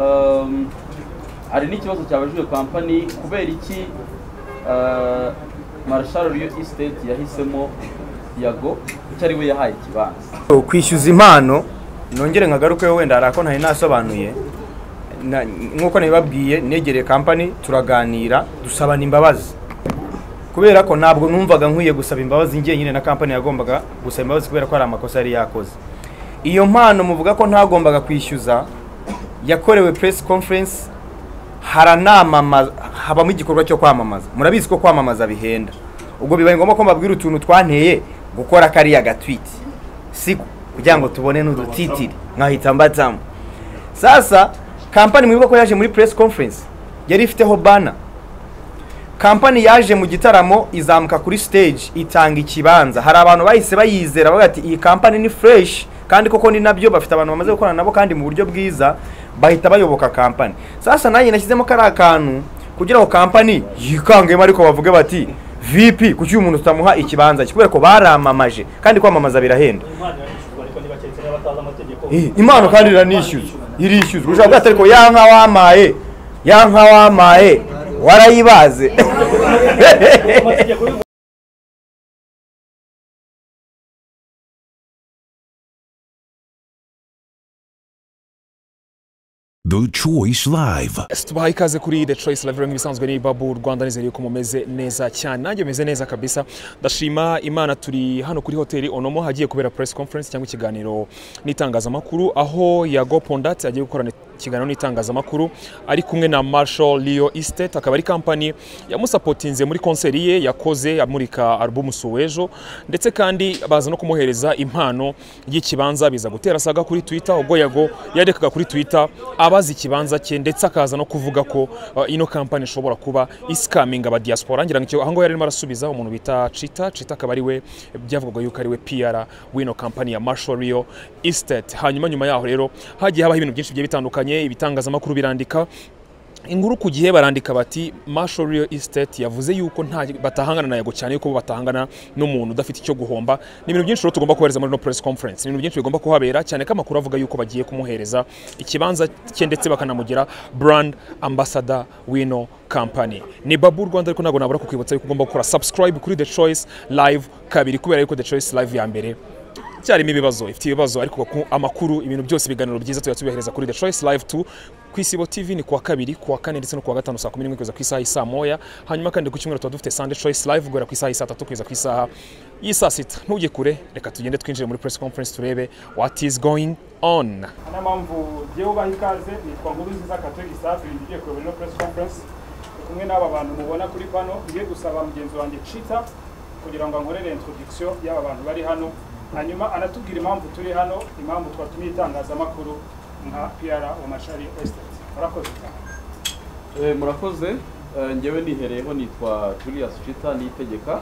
Um, hari n'ikibazo cyabajijwe kampani kubera iki uh, marshal Rio Estate yahisemo yago icyo ari we yahaye ikibanza kwishyuza impano nongere nkagaruke wenda hari ako ntari nasobanuye na- nk'uko nabibabwiye negereye kampani turaganira dusabana imbabazi kubera ko ntabwo numvaga nkwiye gusaba imbabazi njyenyine na kampani yagombaga gusaba imbabazi kubera ko hari amakosa yari yakoze iyo mpano muvuga ko ntagombaga kwishyuza yakorewe press conference haranamamaza habamo igikorwa cyo kwamamaza murabizi ko kwamamaza bihenda ubwo bibaye ngombwa ko mbabwira utuntu twanteye gukora kariya gatwiti si kugira ngo tubone n'udutitiri nkahita mbatamo sasa kampani mwibuka ko yaje muri press conference yari ifiteho bana kampani yaje mu gitaramo izamuka kuri stage itanga ikibanza hari abantu bahise bayizera bavuga ati iyi kampani ni fresh kandi koko ni nabyo bafite abantu bamaze gukorana nabo kandi mu buryo bwiza bahita bayoboka kampani sasa nanjye nashyizemo kariya kantu kugira ngo kampani yikangemo ariko bavuge bati vp kuki uyu muntu tutamuha ikibanza cye?" kubera ko baramamaje kandi kwamamaza birahenda Eh, impano kandi iranishyuzwa irishyuzwa ushobora kuba ariko ya nka wamaye ya nka wamaye warayibaze The Choice Live. tubahaye ikaze kuri The Choice Live nk'ibisanzwe ni Babu Rwanda nizere ko mumeze neza cyane nanjye meze neza kabisa ndashima Imana turi hano kuri hoteli Onomo hagiye kubera press conference cyangwa ikiganiro n'itangazamakuru aho Yago Pondat agiye gukorana ikiganiro n'itangazamakuru ari kumwe na Marshall Leo Estate akaba ari kampani yamusapotinze muri konseri ye yakoze amurika album Suwejo ndetse kandi baza no kumuhereza impano y'ikibanza biza gutera saga kuri Twitter ubwo Yago yarekaga kuri Twitter abaza ikibanza cye ndetse akaza no kuvuga ko uh, ino kampani ishobora kuba isikaminga aba diaspora ngira ngo icyo- aho ngaho yari arimo arasubiza umuntu bita Chita Chita akaba ari we byavugwaga yuko ari we PR w'ino kampani ya Marshall Rio Estate hanyuma nyuma yaho rero hagiye habaho ibintu byinshi bigiye bitandukanye ibitangazamakuru birandika inkuru ku gihe barandika bati Marshall Real Estate yavuze yuko nta batahangana na Yago cyane yuko bo batahangana n'umuntu udafite icyo guhomba ni ibintu byinshi rero tugomba kohereza muri no press conference ni ibintu byinshi bigomba kuhabera cyane ko amakuru avuga yuko bagiye kumuhereza ikibanza cye ndetse bakanamugira brand ambassador w'ino company ni Babu Rwanda ariko ntabwo nabura kukwibutsa yuko ugomba gukora subscribe kuri The Choice Live kabiri kubera yuko The Choice Live ya mbere cyarimo ibibazo ifite ibibazo ariko ku- amakuru ibintu byose ibiganiro byiza tuba tubihereza kuri The Choice Live 2 ku Isibo TV ni kuwa kabiri kuwa kane ndetse no kuwa gatanu saa kumi n'imwe kugeza ku isaha y'i saa moya hanyuma kandi ku cyumweru tuba dufite Sunday Choice Live guhera ku isaha y'i saa tatu kugeza ku isaha y'i saa sita ntujye kure reka tugende twinjire muri press conference turebe what is going on niyo mpamvu ngewe ubaha ikaze nitwa nkuru nziza katege safi igiye kureba ino press conference ndi kumwe n'aba bantu mubona kuri pano ngiye gusaba mugenzi wanjye cita kugira ngo ankorere introduction y'aba bantu bari hano hanyuma anatubwira impamvu turi hano impamvu twatumiye itangazamakuru nka pr wa mashari estate murakoze cyane Eh, murakoze Eh, njyewe nihereyeho nitwa Julius Chita nitegeka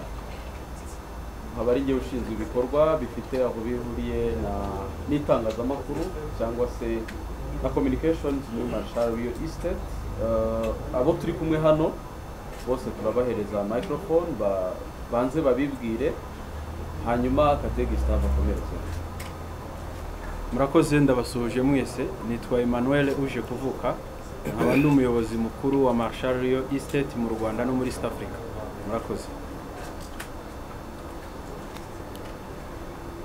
nkaba ari njyewe ushinzwe ibikorwa bifite aho bihuriye na n'itangazamakuru cyangwa se na communications muri Marshall Rio Estate Eh, abo turi kumwe hano bose turabahereza microphone ba, banze babibwire hanyuma Katege Staff akomereze murakoze ndabasuhuje mwese nitwa emmanuel uje kuvuka nkaba ndi umuyobozi mukuru wa marshal rio estate mu rwanda no muri east africa murakoze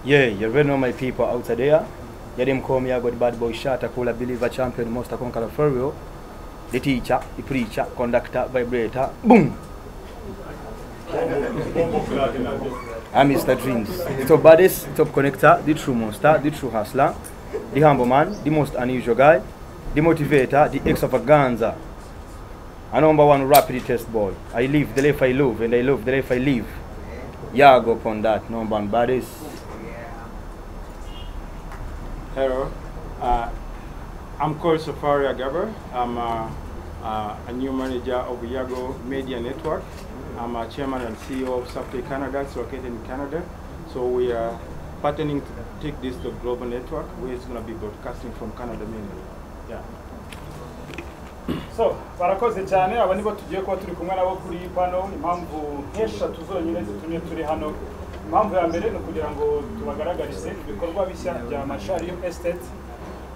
yeah you already know my people out there yarimkom yagod bad boy shot akula believer champion most akonkara ferio the teacher the preacher conductor vibrator boom I'm Mr. Dreams. The top baddest, the top connector, the true monster, the true hustler, the humble man, the most unusual guy, the motivator, the extravaganza, a number one rapid test boy. I live the life I love and I love the life I live. Yeah, go upon that, number one baddest. hello uh, i'm called safari agaba i'm a, a, a new manager of yago media network i'm a chairman and ceo of safety canada it's located in canada so we are partnering to take this to global network where it's going to be broadcasting from canada mainly yeah so barakoze cyane aba nibo tugiye kuba turi kumwe nabo kuri iyi pano impamvu nk'eshatu zonyine zitumye turi hano impamvu ya mbere ni ukugira ngo tubagaragarize ibikorwa bishya bya mashari estate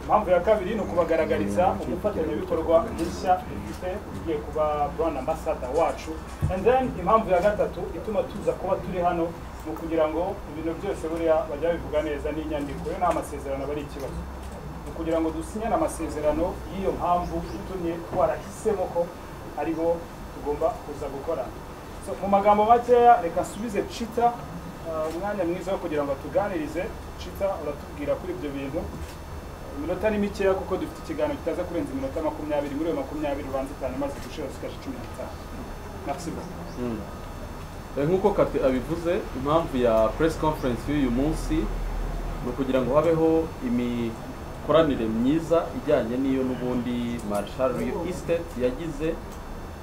impamvu ya kabiri ni ukubagaragariza umufatanyabikorwa mushya dufite ugiye kuba brand ambassador wacu and then impamvu ya gatatu ituma tuza kuba turi hano ni ukugira ngo ibintu byose buriya bajya babivuga neza n'inyandiko yo nta masezerano aba ari ikibazo ni ukugira ngo dusinyane amasezerano y'iyo mpamvu itumye twarahisemo ko aribo tugomba kuza gukorana So, mu magambo makeya reka nsubize cita uh, umwanya mwiza wo kugira ngo atuganirize cita uratubwira kuri ibyo bintu iminota ni mikeya kuko dufite ikiganiro kitaza kurenza iminota makumyabiri muri iyo makumyabiri ubanza itanu maze gushira zikaje cumi n'itanu merci beaucoup Eh, nk'uko kate abivuze impamvu ya press conference y'uyu munsi ni ukugira ngo habeho imikoranire myiza ijyanye n'iyo n'ubundi marshal real estate yagize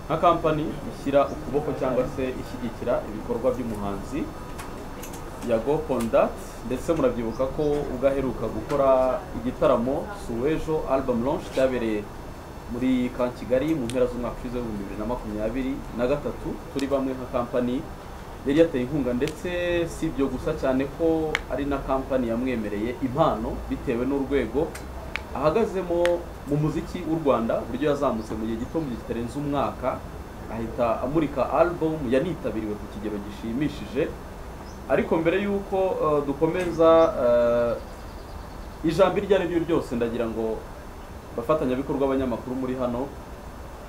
nka kampani ishyira ukuboko cyangwa se ishyigikira ibikorwa by'umuhanzi ya go conduct ndetse murabyibuka ko ubwo aheruka gukora igitaramo suwejo album launch cyabereye muri ka kigali mu mpera z'umwaka ushize w'ibihumbi bibiri na makumyabiri na gatatu turi bamwe nka kampani yari yateye inkunga ndetse si ibyo gusa cyane ko ari na kampani yamwemereye impano bitewe n'urwego ahagazemo mu muziki w'u rwanda uburyo yazamutse mu gihe gito mu gihe kitarenze umwaka ahita amurika album yanitabiriwe ku kigero gishimishije ariko mbere y'uko eh, dukomeza eh, ijambo iryo ari ryo ryose ndagira ngo bafatanyabikorwa abanyamakuru muri hano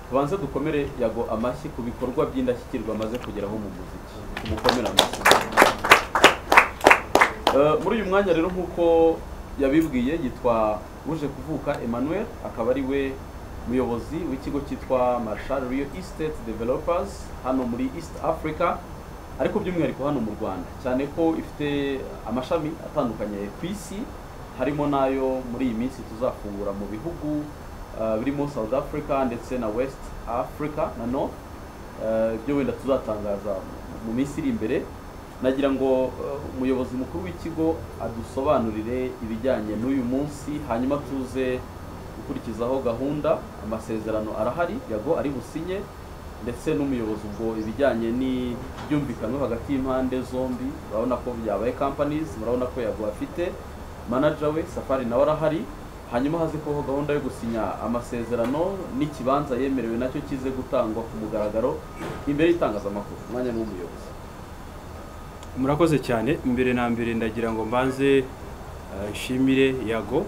tubanze dukomere yago amashyi ku bikorwa by'indashyikirwa amaze kugeraho mu muziki tumukomere amashyi Eh, muri uyu mwanya rero nk'uko yabibwiye yitwa uje kuvuka emmanuel akaba ari we muyobozi w'ikigo cyitwa marshal real estate developers hano muri east africa ariko by'umwihariko hano mu rwanda cyane ko ifite amashami atandukanye ku isi harimo n'ayo muri iyi minsi tuzafungura mu bihugu eh, birimo south africa ndetse na west africa na north Eh, ibyo wenda tuzatangaza mu minsi iri imbere nagira ngo eh, umuyobozi mukuru w'ikigo adusobanurire ibijyanye n'uyu munsi hanyuma tuze gukurikizaho gahunda amasezerano arahari yago ari businye ndetse n'umuyobozi ubwo ibijyanye n'ibyumvikanwe hagati y'impande zombi urabona ko byabaye companies murabona ko yago afite manager we safari nawe arahari hanyuma haze kubaho gahunda yo gusinya amasezerano n'ikibanza yemerewe nacyo kize gutangwa ku mugaragaro imbere y'itangazamakuru umwanya ni w'umuyobozi murakoze cyane mbere na mbere ndagira ngo mbanze eh, nshimire yago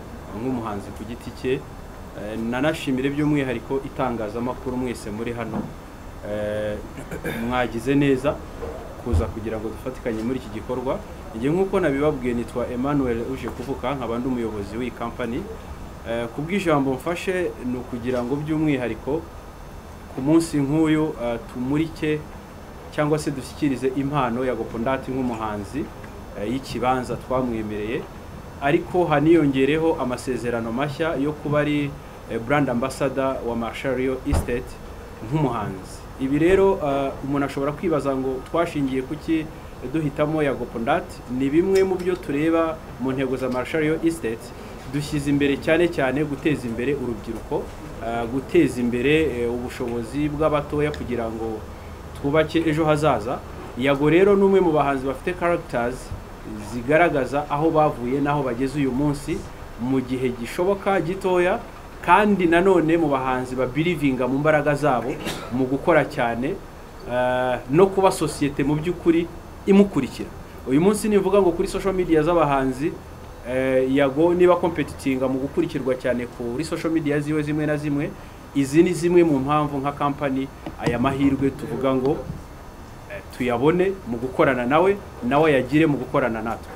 nk'umuhanzi ku giti cye eh, nanashimire by'umwihariko itangazamakuru mwese muri hano Eh, mwagize neza kuza kugira ngo dufatikanye muri iki gikorwa njye nk'uko nabibabwiye nitwa Emmanuel uje kuvuka nkaba ndi umuyobozi w'iyi kampani Eh, ku bw'ijambo mfashe ni ukugira ngo by'umwihariko ku munsi nk'uyu eh, tumurike cyangwa se dushyikirize impano ya gopondati nk'umuhanzi eh, y'ikibanza twamwemereye ariko haniyongereho amasezerano mashya yo kuba ari eh, brand ambassador wa Marshall Real Estate nk'umuhanzi ibi rero eh, umuntu ashobora kwibaza ngo twashingiye kuki duhitamo ya gopondati ni bimwe mu byo tureba mu ntego za Marshall Real Estate dushyize imbere cyane cyane guteza imbere urubyiruko eh, guteza imbere eh, ubushobozi bw'abatoya kugira ngo twubake ejo hazaza yago rero ni umwe mu bahanzi bafite characters zigaragaza aho bavuye n'aho bageze uyu munsi mu gihe gishoboka gitoya kandi nanone mu bahanzi babirivinga mu mbaraga zabo mu gukora cyane eh, no kuba sosiyete mu by'ukuri imukurikira uyu munsi nivuga ngo kuri social media z'abahanzi eh, yago niba competitinga mu gukurikirwa cyane kuri social media ziwe zimwe na zimwe izi ni zimwe mu mpamvu nka kampani aya mahirwe tuvuga ngo eh, tuyabone mu gukorana nawe nawe ayagire mu gukorana natwe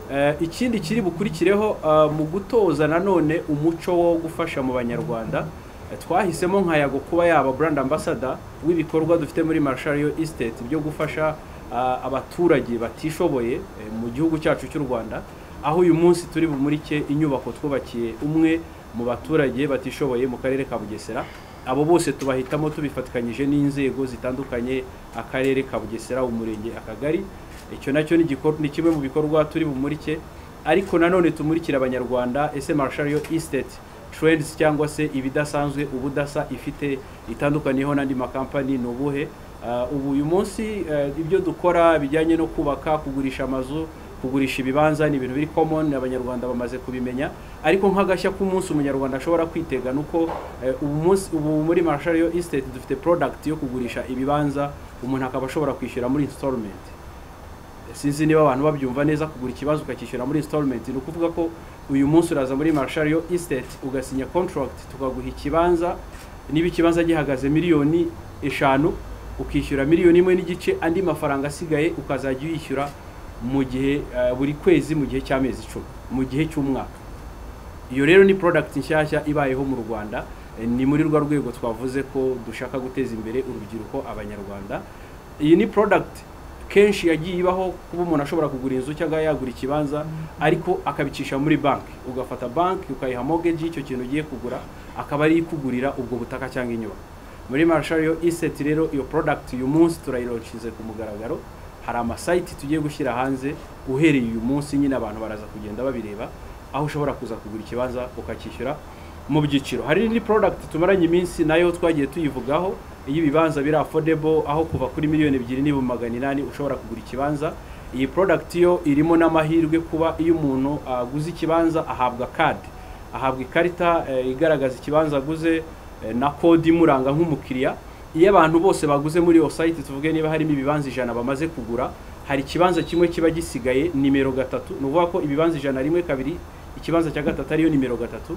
Eh, ikindi kiri bukurikireho eh, mu gutoza nanone umuco wo gufasha mu banyarwanda eh, twahisemo nka yago kuba yaba brand ambassador w'ibikorwa dufite muri Marshall Real Estate byo gufasha ah, abaturage batishoboye eh, mu gihugu cyacu cy'u Rwanda aho uyu munsi turi bumurike inyubako twubakiye umwe mu baturage batishoboye mu karere ka Bugesera abo bose tubahitamo tubifatikanyije n'inzego zitandukanye akarere ka Bugesera umurenge akagari icyo nacyo ni igikor- ni kimwe mu bikorwa turi bumurike ariko nanone tumurikira abanyarwanda ese Marshall Real Estate trends cyangwa se ibidasanzwe ubudasa ifite itandukaniyeho n'andi makampani ni ubuhe Ah, ubu uyu munsi eh, ibyo dukora bijyanye no kubaka kugurisha amazu kugurisha ibibanza ni ibintu biri common abanyarwanda bamaze kubimenya ariko nk'agashya k'umunsi umunyarwanda ashobora kwitega ni uko eh, ubu munsi- ubu muri Marshall Estate dufite product yo kugurisha ibibanza umuntu akaba ashobora kwishyura muri installment sinzi niba abantu babyumva neza kugura ikibazo ukacyishyura muri installment ni ukuvuga ko uyu munsi uraza muri Marshall Estate ugasinya contract tukaguha ikibanza niba ikibanza gihagaze miliyoni eshanu ukishyura miliyoni imwe n'igice andi mafaranga asigaye ukazajya uyishyura mu gihe eh, buri kwezi mu gihe cy'amezi icumi mu gihe cy'umwaka iyo rero ni product nshyashya ibayeho mu Rwanda Eh, ni muri rwa rwego twavuze ko dushaka guteza imbere urubyiruko abanyarwanda iyi ni product kenshi yagiye ibaho kuba umuntu ashobora kugura inzu cyangwa yagura ikibanza ariko akabicisha muri banki ugafata banki ukayiha mortgage y'icyo kintu ugiye kugura akaba ari ikugurira ubwo butaka cyangwa inyubako muri Marshall Estate rero iyo product uyu munsi turayironshinze ku mugaragaro hari amasayiti tugiye gushyira hanze uhereye uyu munsi nyine abantu baraza kugenda babireba aho ushobora kuza kugura ikibanza ukacyishyura mu byiciro hari indi product tumaranye iminsi nayo twagiye tuyivugaho iyo ibibanza biri affordable aho kuva kuri miliyoni ebyiri n'ibihumbi magana inani ushobora kugura ikibanza iyi product yo irimo n'amahirwe kuba iyo umuntu aguze ikibanza ahabwa kadi ahabwa ikarita eh, igaragaza ikibanza aguze eh, na kode imuranga nk'umukiriya iyo abantu bose baguze muri iyo sayiti tuvuge niba harimo ibibanza ijana bamaze kugura hari ikibanza kimwe kiba gisigaye nimero gatatu ni ukuvuga ko ibibanza ijana rimwe kabiri ikibanza cya gatatu ariyo nimero gatatu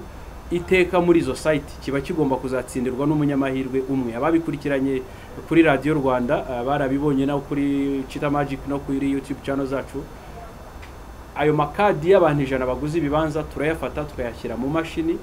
iteka muri izo sayiti kiba kigomba kuzatsindirwa n'umunyamahirwe umwe ababikurikiranye kuri radiyo rwanda eh, barabibonye no kuri cita magic no kuri youtube channel zacu ayo makadi y'abantu ijana baguze ibibanza turayafata tukayashyira mu mashini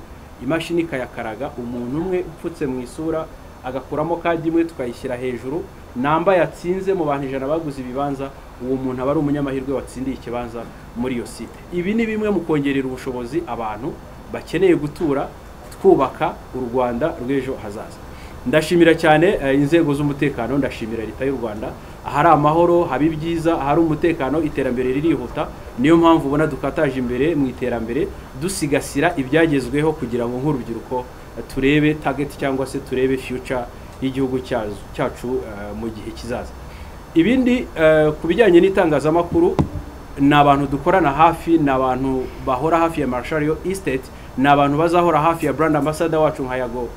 imashini ikayakaraga umuntu umwe upfutse mu isura agakuramo kadi imwe tukayishyira hejuru namba yatsinze mu bantu ijana baguze ibibanza uwo muntu aba ari umunyamahirwe watsindiye ikibanza muri iyo site ibi ni bimwe mu kongerera ubushobozi abantu bakeneye gutura twubaka u rwanda rw'ejo hazaza ndashimira cyane eh, inzego z'umutekano ndashimira leta y'u rwanda ahari amahoro haba ibyiza ahari umutekano iterambere ririhuta niyo mpamvu ubona dukataje imbere mu iterambere dusigasira ibyagezweho kugira ngo nk'urubyiruko eh, turebe target cyangwa se turebe future y'igihugu cyazo- cyacu eh, mu gihe kizaza ibindi eh, ku bijyanye n'itangazamakuru ni abantu dukorana hafi ni abantu bahora hafi ya Marshall Estate ni abantu bazahora hafi ya brand ambassador wacu nka Yago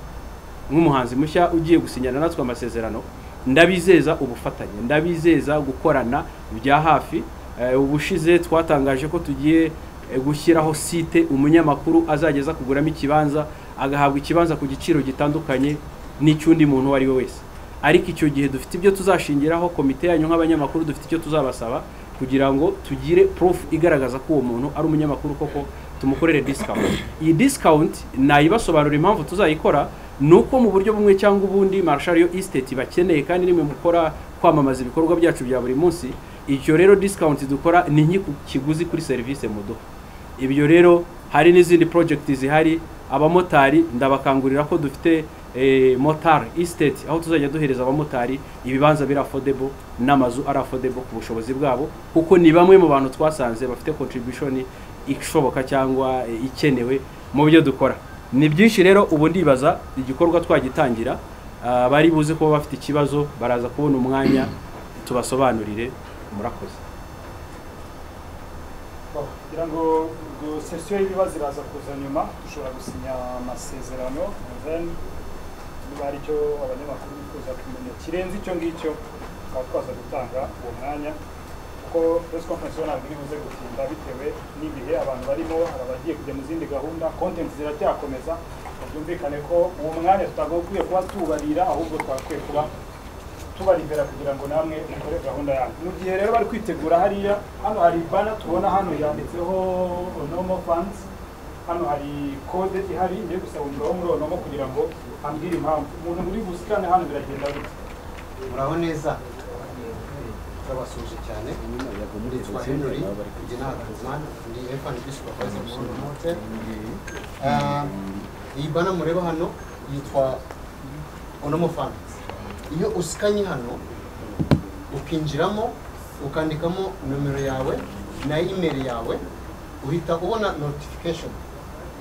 nk'umuhanzi mushya ugiye gusinyana natwe amasezerano ndabizeza ubufatanye ndabizeza gukorana bya hafi Eh, ubushize twatangaje ko tugiye eh, gushyiraho site umunyamakuru azageza kuguramo ikibanza agahabwa ikibanza ku giciro gitandukanye n'icy'undi muntu uwo ari we wese ariko icyo gihe dufite ibyo tuzashingiraho komite yanyu nk'abanyamakuru dufite icyo tuzabasaba kugira ngo tugire proof igaragaza ko uwo muntu ari umunyamakuru koko tumukorere discount iyi discount nayibasobanurira impamvu tuzayikora ni uko mu buryo bumwe cyangwa ubundi Marshall Estate bakeneye kandi nimwe mukora kwamamaza ibikorwa byacu bya buri munsi icyo rero discount dukora ni nk'iku kiguzi kuri serivisi muduha ibyo rero hari n'izindi project zihari abamotari ndabakangurira ko dufite eh, motar estate aho tuzajya duhereza abamotari ibibanza biri affordable n'amazu ari affordable ku bushobozi bwabo kuko ni bamwe mu bantu twasanze bafite contribution ishoboka cyangwa eh, ikenewe mu byo dukora ni byinshi rero ubu ndibaza igikorwa twagitangira ah, bari buze kuba bafite ikibazo baraza kubona umwanya tubasobanurire murakoze Bon, kugira ngo ngo sesiyo y'ibibazo iraza kuza nyuma dushobora gusinya amasezerano then niba hari icyo abanyamakuru bifuza kumenya kirenze icyo ngicyo tukaba twaza gutanga uwo mwanya kuko press conference yo ntabwo iribuze gutinda bitewe n'ibihe abantu barimo hari abagiye kujya mu zindi gahunda content ziracyakomeza byumvikane ko uwo mwanya tutagakwiye kuba tubarira ahubwo twagakwiye kuba tubarivera kugira ngo namwe mukore gahunda yanyu mu gihe rero bari kwitegura hariya hano hari bana tubona hano yanditseho onomo funds hano hari kode ihari ngiye gusaba umugabo wo muri onomo kugira ngo ambwire impamvu umuntu muri busikane hano biragenda gute muraho neza turabasuje cyane nitwa henry ginakuzman ndi fnb supervisor muri Lulu hotel Ah, iyi bana mureba hano yitwa onomo funds iyo usikanye hano ukinjiramo ukandikamo nomero yawe na email yawe uhita ubona notification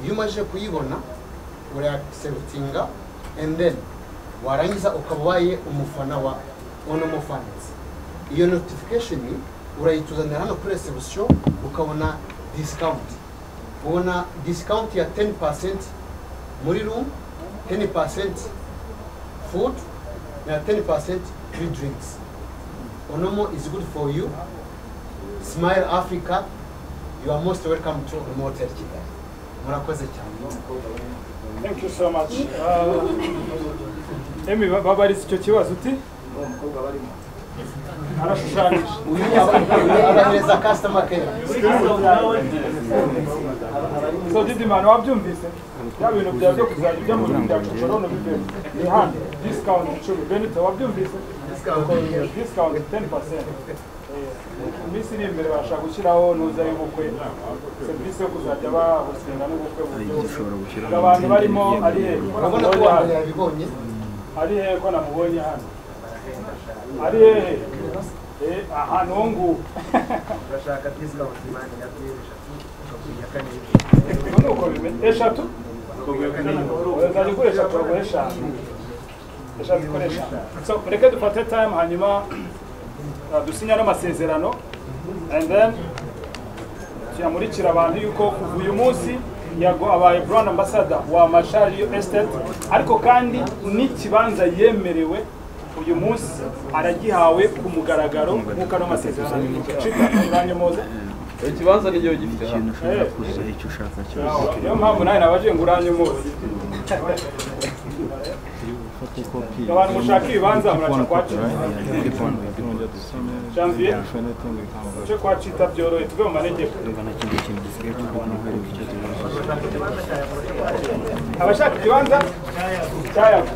iyo umaze kuyibona urayaserutinga and then warangiza ukaba ubaye umufana wa ono mufanisi iyo notification urayituzanira hano kuri resebusiyo ukabona disikawunti ubona disikawunti ya teni pasenti muri rumu teni pasenti fudu na teni pasenti kuri diringisi onomo izi gudu foru yu simari afurika yu are most welcome to onomo hoteli kigali murakoze cyane thank you so much Uh, emi babaritse icyo kibazo uti arashushanyije abahereza kasitoma keya so didimani wabyumvise bya bintu byawe byo kuzajya ujya mu bintu bya cocorone ubivemo ni hano disikawunti icumi benito wabyumvise disikawunti teni pasenti iminsi iri imbere bashaka gushyiraho nuza y'ubukwe serivisi yo kuzajya bahosinga n'ubukwe mu buryo abantu barimo ari hejuru urabona ko wa mbere yabibonye ari hehe ko namubonye hano ari hehe Eh, ahantu ho nguho urashaka disikawunti mani ya byeru eshatu nuko bimeze eshatu uzajya ugura eshatu bagura eshanu eshatu ikora eshanu so mureke dufate time hanyuma uh, dusinya n'amasezerano and then tuyamurikira abantu yuko kuva uyu munsi yago abaye brown ambassador wa mashari real estate ariko kandi n'ikibanza yemerewe uyu munsi aragihawe ku mugaragaro nk'uko ano masezerano yacika uranye muze ikibanza ni igihe gifite hano Eh, niyo mpamvu nawe nabaje ngo uranye muze abantu mushaka ibibanza muraca kwa cita janvier muce kwa cita byorohe tuve mu manegeko abashaka ikibanza cyayago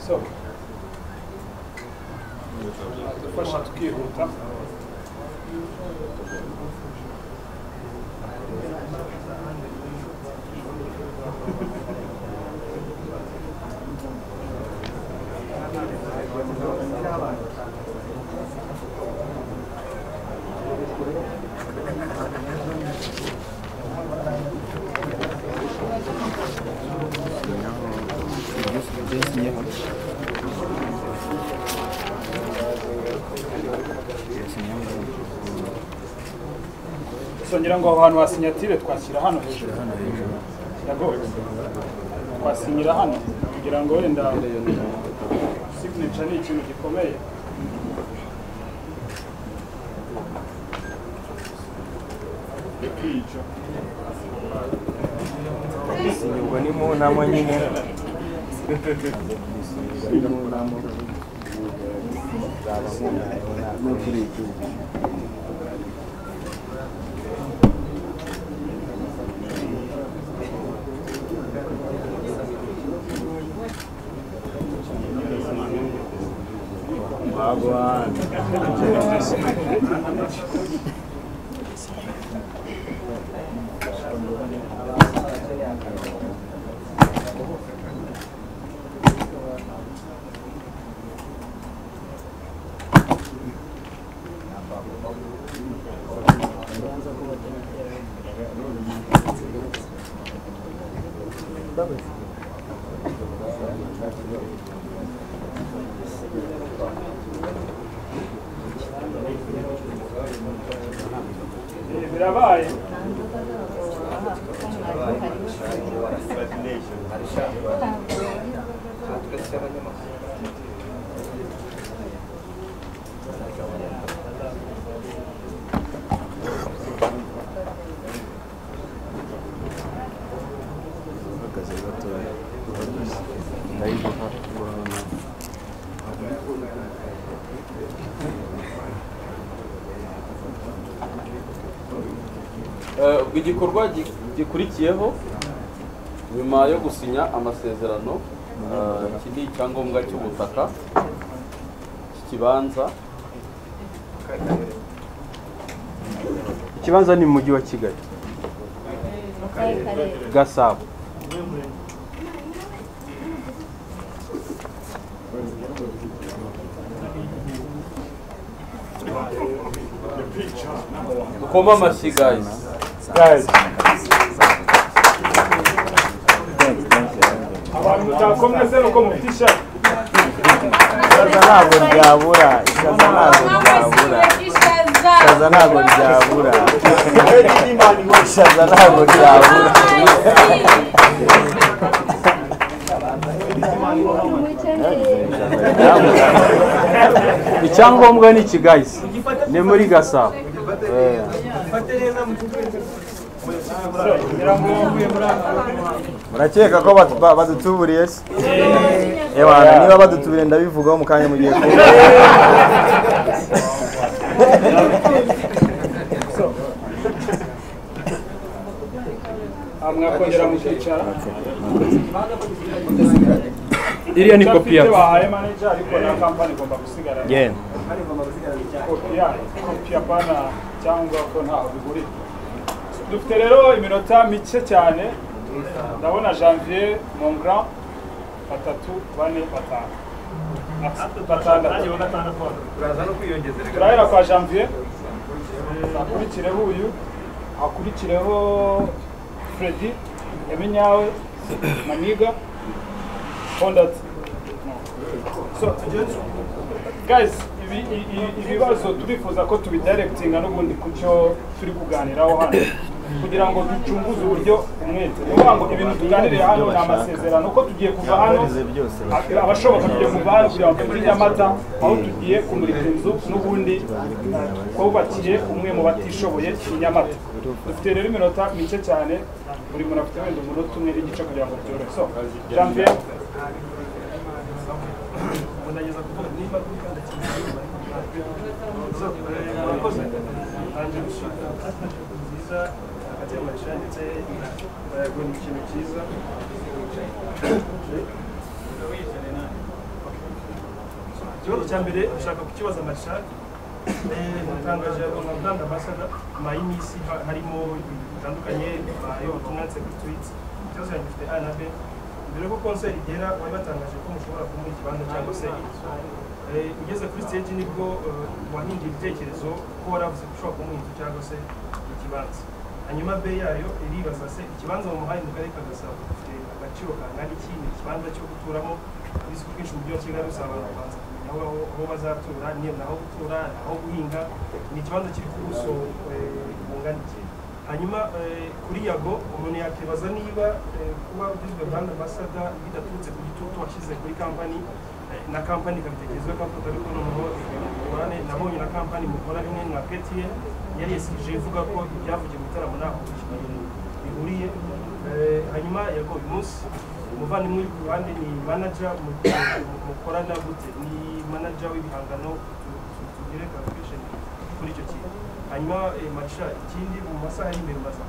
so dufasha tukihuta songera ngo aho hantu hasinyatire twashyira hano hejuru ndagoye twasinyira hano kugira ngo wenda signature ni ikintu gikomeye ikico ubwo ni mu nama nyine Eh, birabaye Eh, ubwo igikorwa gi- gikurikiyeho nyuma yo gusinya amasezerano eh, iki ni icyangombwa cy'ubutaka cy'ikibanza ikibanza ni mu mujyi wa kigali gasabo dukoma amashyi guys abantu mutakomye se nuko mufitisha Ikaza ntabwo ryabura, ikaza ntabwo ryabura, ikaza ntabwo ryabura, ikaza ntabwo ryabura. icyangombwa ni iki guys ni muri gasabo Murakeka ko batu- ba- badutuburiye se? Ewana, niba badutuburiye ndabivugaho mu kanya mugiye kumva. mwakongera mukicara iriya ni kopi mfite yacu bahaye manager ariko na kampani igomba gusigara Yeah. kopi yayo kopi ya pana cyangwa ko ntaho bihuriye dufite rero iminota mike cyane ndabona janvier mongrand batatu bane batanu batandatu turahera kwa janvier akurikireho uyu akurikireho fredi eminyawe maniga kondat so guys ibi- i- i- ibibazo turifuza ko tubidirectinga n'ubundi ku cyo turi kuganiraho hano kugira ngo ducunguze uburyo umwete ni ukuvuga ngo ibintu tuganiriye hano ni amasezerano ko tugiye kuva hano abashoboka tugiye kuva hano kugira ngo muri nyamata aho tugiye kumurika inzu n'ubundi twubakiye umwe mu batishoboye i nyamata dufite rero iminota mike cyane buri muntu afite wenda umunota umwe n'igice kugira ngo byorohe so janvier ikibazo cya mbere ushaka kukibaza marishal natangaje abaganda basada nyuma y'iminsi ha- harimo ibintu bitandukanye bayo batunanse kuri twiti ikibazo cyanjye gifite a na b mbere yuko konseri igera bari batangaje ko mushobora kumuha ikibanza cyangwa se inzu. Eh, ugeze kuri stage nibwo eh, wahinduye ibitekerezo ko waravuze ko ushobora kumuha inzu cyangwa se ikibanza hanyuma b yayo iribaza se ikibanza mu muhanda mu karere ka gasabo gifite agaciro kangana iki ni ikibanza cyo guturamo bizi ko ubwinshi mu mujyi wa kigali usaba abantu kubanza kumenya aho aho bazatura ni aho gutura aho guhinga ni ikibanza kiri ku buso eh, bungana iki hanyuma eh, kuri yago umuntu yakwibaza niba eh, kuba ugizwe brand ambassador bidaturutse ku gitutu washyize kuri kampani eh, na kampani ikabitekerezaho ikafoto ariko noneho mugorane nabonye na kampani mukora rimwe na ptn yari yesirije ivuga ko ibyavugiye mu bitaramo ntaho bihuriye Eh, hanyuma yago uyu munsi umuvandimwe uri ku ruhande ni manager mu- mu- mukorana gute ni manager w'ibihangano tu- tu- tugire calculation kuri icyo kintu hanyuma eh, marisha ikindi mu masaha ari imbere mbaza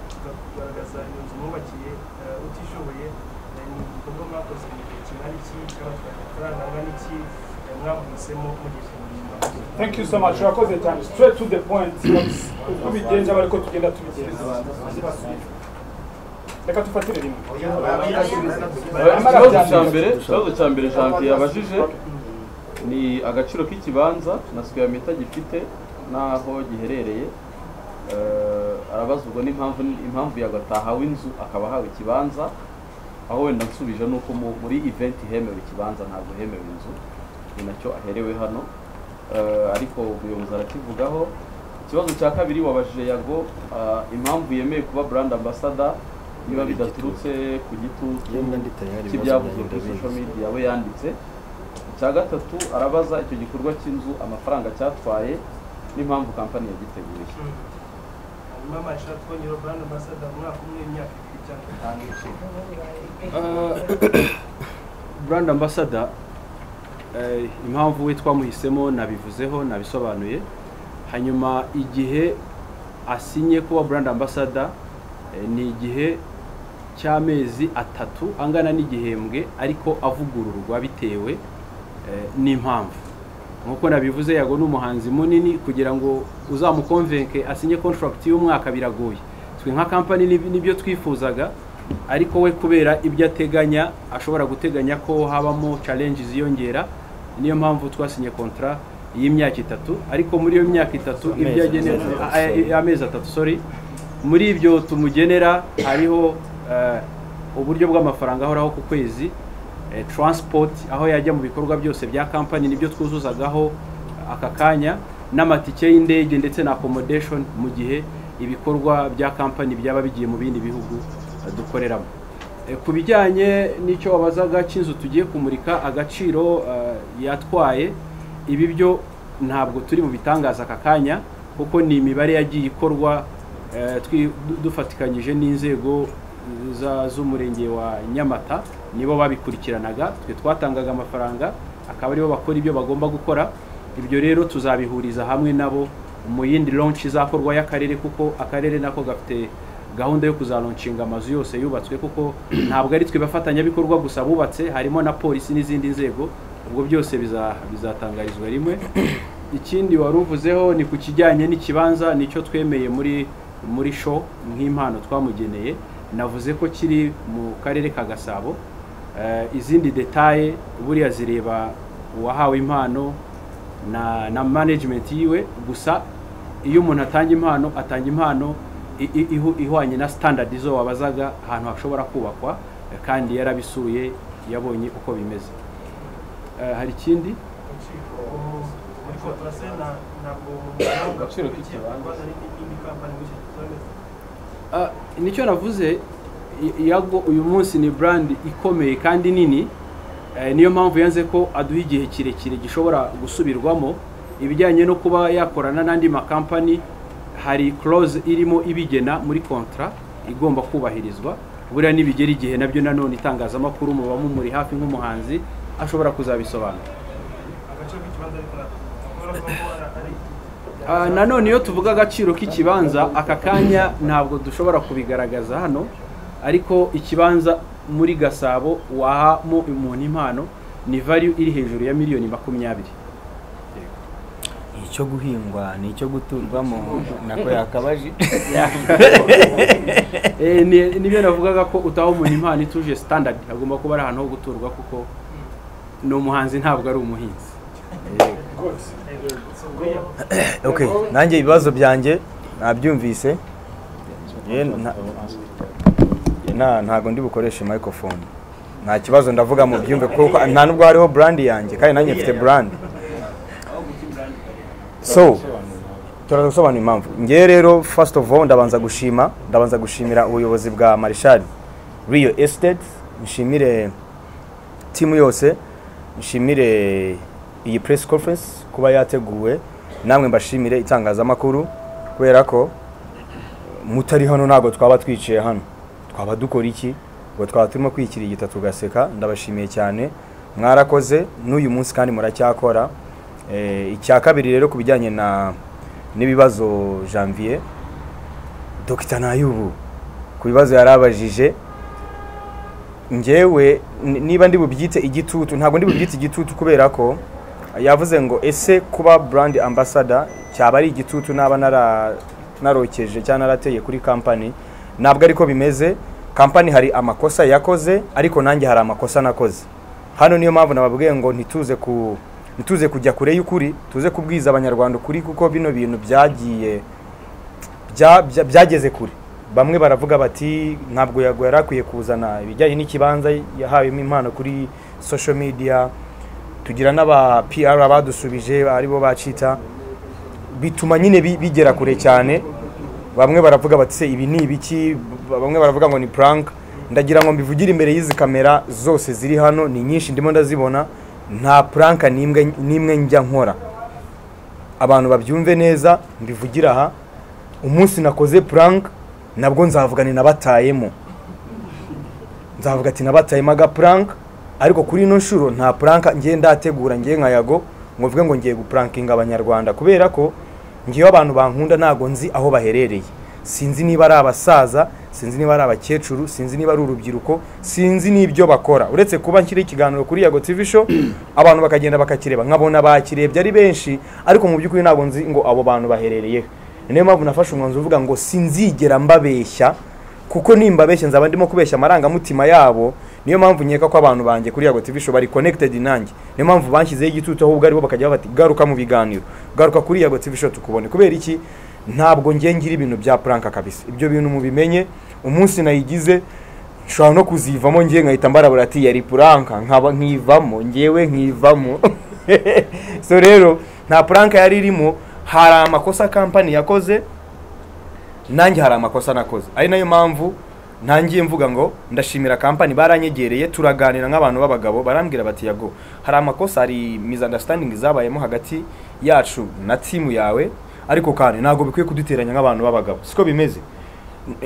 kugaragaza iyo nzu mwubakiye eh, utishoboye eh, ni igikorwa mwakoze mu gihe kingana iki cyabatwaye amafaranga angana iki eh, mwavugisemo mugeze mu buzima thank you so much urakoze cyane straight to the point uko bigenze bari ko tugenda tubigenza reka tufatire rimwe Eh, ikibazo cya mbere ikibazo cya mbere janvier yabajije ni agaciro k'ikibanza na square meter gifite n'aho giherereye Eh, arabaza ubwo n'impamvu impamvu yagatahawe inzu akaba ahawe ikibanza aho wenda nsubije ni uko mu- muri event hemewe ikibanza ntabwo hemewe inzu ni nacyo aherewe hano Eh, ariko umuyobozi arakivugaho ikibazo cya kabiri wabajije yago ah, impamvu yemeye kuba brand ambassador niba bidaturutse ku gitutu cy'ibyavuzwe kuri social media we yanditse icya gatatu arabaza icyo gikorwa cy'inzu amafaranga cyatwaye n'impamvu kampani yagiteguye hanyuma marisha twongera brand ambassador mu mwaka umwe imyaka ibiri cyangwa itanu brand ambassador eh, impamvu we twamuhisemo nabivuzeho nabisobanuye hanyuma igihe asinye kuba brand ambassador eh, ni igihe cy'amezi atatu angana n'igihembwe ariko avugururwa bitewe eh, n'impamvu nk'uko nabivuze yago ni umuhanzi munini kugira ngo uzamukonvenke asinye contract y'umwaka biragoye twe nka company nib- nibyo twifuzaga ariko we kubera ibyo ateganya ashobora guteganya ko habamo challenge ziyongera niyo mpamvu twasinye kontra y'imyaka itatu ariko muri iyo myaka itatu Amezi ibyo agenewe atatu, a- a- sorry. amezi atatu sorry muri ibyo tumugenera hariho eh, uburyo bw'amafaranga ahoraho ku kwezi eh, transport aho yajya mu bikorwa byose bya company nibyo twuzuzagaho aka kanya n'amatike y'indege ndetse na accommodation mu gihe ibikorwa bya company byaba bigiye mu bindi bihugu eh, dukoreramo Eh, ku bijyanye n'icyo wabazaga cy'inzu tugiye kumurika agaciro eh, yatwaye ibi byo ntabwo turi mu bitangaza aka kanya kuko ni imibare yagiye ikorwa eh, twi- du- dufatikanyije n'inzego za- z'umurenge wa nyamata nibo babikurikiranaga twe twatangaga amafaranga akaba aribo bakora ibyo bagomba gukora ibyo rero tuzabihuriza hamwe nabo mu yindi launch izakorwa y'akarere kuko akarere nako gafite gahunda yo kuzalonshinga amazu yose yubatswe kuko ntabwo ari twe bafatanyabikorwa gusa bubatse harimo na polisi n'izindi nzego ubwo byose biza- bizatangarizwa rimwe ikindi wari uvuzeho ni ku kijyanye n'ikibanza nicyo twemeye muri muri show nk'impano twamugeneye navuze ko kiri mu karere ka gasabo Eh, izindi detaye buriya zireba uwahawe impano na na management yiwe gusa iyo umuntu atanga impano atanga impano i- i- ihu- ihwanye na standard zo wabazaga ahantu hashobora kubakwa eh, kandi yarabisuye yabonye uko bimeze Eh, hari ikindi muri kontrase ntabwo Agaciro k'ikibanza. rwanda n'indi kampani muri iki gihe Ah, nicyo navuze i- yago uyu munsi ni brand ikomeye kandi nini Eh, niyo mpamvu yanze ko aduha igihe kirekire gishobora gusubirwamo ibijyanye no kuba yakorana n'andi makampani hari clause irimo ibigena muri kontra igomba kubahirizwa buriya nibigera igihe nabyo nanone itangazamakuru muba mumuri hafi nk'umuhanzi ashobora kuzabisobanura agace k'ikibanza ariko ntabwo kubona ko ari Ah, nanone iyo tuvuga agaciro k'ikibanza aka kanya ntabwo dushobora kubigaragaza hano ariko ikibanza muri gasabo wahamo umuntu impano ni value iri hejuru ya miliyoni makumyabiri icyo guhingwa ni icyo guturwamo nako yakabaje Eh, ni- nibyo navugaga ko utaha umuntu impano ituje standard agomba kuba ari ahantu ho guturwa kuko ni umuhanzi ntabwo ari umuhinzi okay nanjye ibibazo byanjye nabyumvise ye nta- nta- ntago ndi bukoreshe microphone nta kibazo ndavuga mu byumve kuko nta nubwo hariho brand yanjye kandi nanjye mfite brand so turaza gusobanura impamvu ngewe rero first of all ndabanza gushima ndabanza gushimira ubuyobozi bwa marishali real estate nshimire timu yose nshimire iyi press conference kuba yateguwe namwe mbashimire itangazamakuru kubera ko mutari hano ntabwo twaba twiciye hano twaba dukora iki ngo twaba turimo kwikirigita tugaseka ndabashimiye cyane mwarakoze n'uyu munsi kandi muracyakora Eh, icya kabiri rero ku bijyanye na n'ibibazo janvier dogita nayubu ku bibazo yari abajije ngewe ni- niba ndi bubyite igitutu ntabwo ndi bubyite igitutu kubera ko yavuze ngo ese kuba brand ambassador cyaba ari igitutu naba nara narokeje cyangwa narateye kuri company ntabwo ariko bimeze company hari amakosa yakoze ariko nanjye hari amakosa nakoze hano niyo mpamvu nababwiye ngo ntituze ku ntituze kujya kure y'ukuri tuze kubwiza abanyarwanda ukuri kuko bino bintu byagiye bya- bya- byageze kure bamwe baravuga bati ntabwo yago yari akwiye kuzana ibijyanye n'ikibanza yahawemo impano kuri social media tugira n'aba PR badusubije aribo bacita bituma nyine bi- bigera kure cyane bamwe baravuga bati se ibi ni ibiki Ba- bamwe baravuga ngo ni prank ndagira ngo mbivugire imbere y'izi kamera zose ziri hano ni nyinshi ndimo ndazibona nta prank n'imwe n'imwe njya nkora abantu babyumve neza mbivugira aha umunsi nakoze prank nabwo nzavugane nabatayemo nzavuga ati nabatayemo aga prank ariko kuri ino nshuro nta puranka ngiye ndategura ngiye nka yago ngo mvuge ngo ngiye gupurankinga abanyarwanda kubera ko ngiyeho abantu bankunda ntago nzi aho baherereye sinzi niba ari abasaza sinzi niba ari abakecuru sinzi niba ari urubyiruko sinzi n'ibyo bakora uretse kuba nshyira ikiganiro kuri yago tv show abantu bakagenda bakakireba nkabona bakirebye ari benshi ariko mu by'ukuri ntabwo nzi ngo abo bantu baherereye niyo mpamvu nafashe umwanzuro uvuga ngo sinzigera mbabeshya kuko nimbabeshya nzaba ndimo kubeshya amarangamutima yabo niyo mpamvu nkeka ko abantu banjye kuri yago tv show bari connected nanjye niyo mpamvu banshyizeho igitutu ahubwo aribo bakajya bati garuka mu biganiro garuka kuri yago tv show tukubone kubera iki ntabwo ngiye ngira ibintu bya puranka kabisa ibyo bintu mubimenye umunsi nayigize nshobora no kuzivamo ngiye nkahita mbarabura ati yari puranka nkaba nkivamo ngewe nkivamo so rero nta puranka yari irimo hari amakosa kampani yakoze nanjye hari amakosa nakoze ari nayo mpamvu ntangiye mvuga ngo ndashimira kampani baranyegereye turaganira nk'abantu b'abagabo barambwira bati yago hari amakosa hari misunderstanding zabayemo hagati yacu na timu yawe ariko kandi ntabwo bikwiye kuduteranya nk'abantu b'abagabo siko bimeze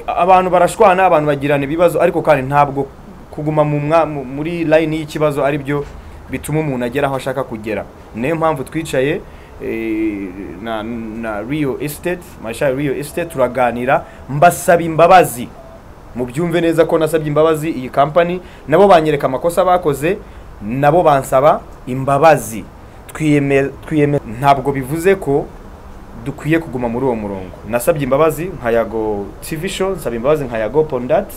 abantu barashwana abantu bagirana ibibazo ariko kandi ntabwo kuguma mu mwa- mu- muri layini y'ikibazo ari byo bituma umuntu agera aho ashaka kugera niyo mpamvu twicaye eh, na, na real estate masha real estate turaganira mbasaba imbabazi mubyumve neza ko nasabye imbabazi iyi kampani nabo banyereka amakosa bakoze nabo bansaba imbabazi twiyeme twiyeme ntabwo bivuze ko dukwiye kuguma muri uwo murongo nasabye imbabazi nka yago tv show nsaba imbabazi nka yago pondat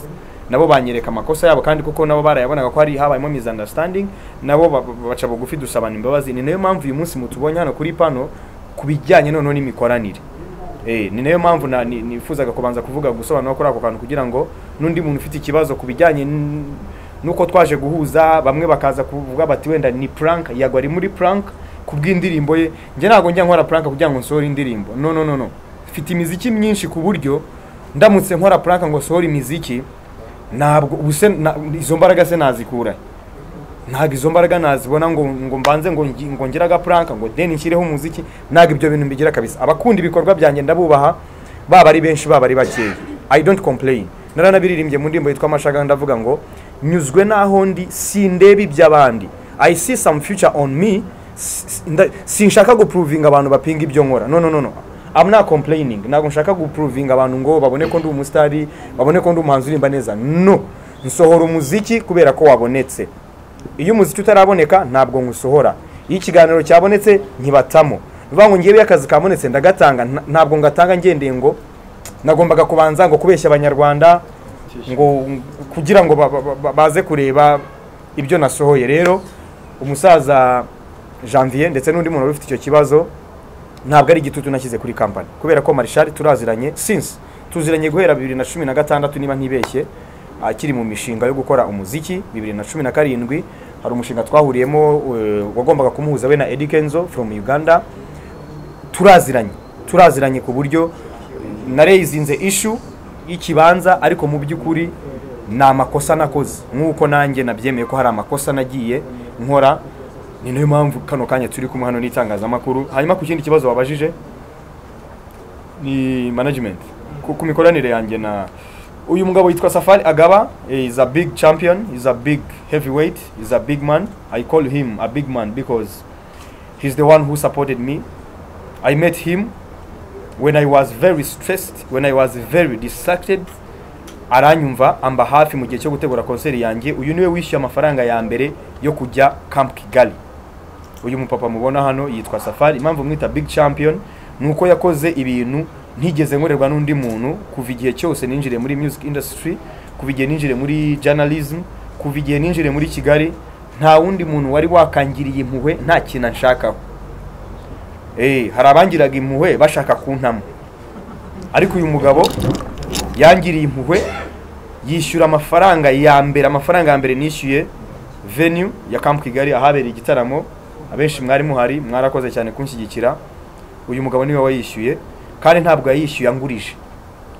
nabo banyereka amakosa yabo kandi kuko nabo barayabonaga ko hari habayemo misunderstanding nabo ba- ba- baca bugufi dusabana imbabazi ni nayo mpamvu uyu munsi mutubonye hano kuri pano ku bijyanye noneho n'imikoranire Eh, ni nayo mpamvu na- ni- nifuzaga kubanza kuvuga gusobanura kuri ako kantu kugira ngo n'undi muntu ufite ikibazo ku bijyanye n- n'uko twaje guhuza bamwe bakaza kuvuga bati wenda ni prank yagwa ari muri prank ku bw'indirimbo ye njye ntabwo njya nkora prank kugira ngo nsohore indirimbo no no no no mfite imiziki myinshi ku buryo ndamutse nkora prank ngo sohore imiziki ntabwo ubu se na- izo mbaraga se nazikura ntabwo izo mbaraga nazibona ngo ngo mbanze ngo ngi- ngo ngire agapuranka ngo deni nshyireho umuziki ntabwo ibyo bintu mbigira kabisa abakunda ibikorwa byanjye ndabubaha baba ari benshi baba ari bakeya i don't complain naranabiririmbye mu ndirimbo yitwa amashaga ndavuga ngo nyuzwe n'aho ndi sindeba iby'abandi i see some future on me S- s- nda- sinshaka gupuruvinga abantu bapinga ibyo nkora no no no no I'm not complaining ntabwo nshaka gupuruvinga abantu ngo babone ko ndi umusitari babone ko ndi umuhanzi uririmba neza no nsohora umuziki kubera ko wabonetse iyo umuziki utaraboneka ntabwo ngusohora iyo ikiganiro cyabonetse nkibatamo bivuga ngo ngewe iyo akazi kabonetse ndagatanga nta- ntabwo ngatanga ngendeye ngo nagombaga kubanza ngo kubeshya abanyarwanda ngo kugira ngo ba- ba- ba- baze kureba ibyo nasohoye rero umusaza janvier ndetse n'undi muntu wari ufite icyo kibazo ntabwo ari igitutu nashyize kuri kampani kubera ko marishari turaziranye since tuziranye guhera bibiri na cumi na gatandatu niba ntibeshye akiri mu mishinga yo gukora umuziki bibiri na cumi na karindwi hari umushinga twahuriyemo eh, wagombaga kumuhuza we na Eddy Kenzo from Uganda turaziranye turaziranye ku buryo nareyizinze ishu y'ikibanza ariko mu by'ukuri ni amakosa nakoze nk'uko nanjye nabyemeye ko hari amakosa nagiye nkora ni nayo mpamvu kano kanya turi kumwe hano n'itangazamakuru hanyuma ku kindi kibazo wabajije ni management ku, ku mikoranire yanjye na uyu mugabo yitwa safari agaba eh, is a big champion is a big heavyweight is a big man i call him a big man because he's the one who supported me i met him when i was very stressed when i was very distracted aranyumva amba hafi mu gihe cyo gutegura konseri yanjye uyu niwe wishyuye amafaranga ya mbere yo kujya camp kigali uyu mupapa mubona hano yitwa safari impamvu mwita big champion ni uko yakoze ibintu ntigeze nkorerwa n'undi muntu kuva igihe cyose ninjire muri music industry kuva igihe ninjire muri journalism kuva igihe ninjire muri kigali nta wundi muntu wari wakangiriye impuhwe nta kintu anshakaho Eh, hari abangiraga impuhwe bashaka kuntama ariko uyu mugabo yangiriye impuhwe yishyura amafaranga ya mbere amafaranga ya mbere nishyuye venue ya Camp Kigali ahabereye igitaramo abenshi mwari muhari mwarakoze cyane kunshyigikira uyu mugabo niwe wayishyuye kandi ntabwo yayishyuye angurije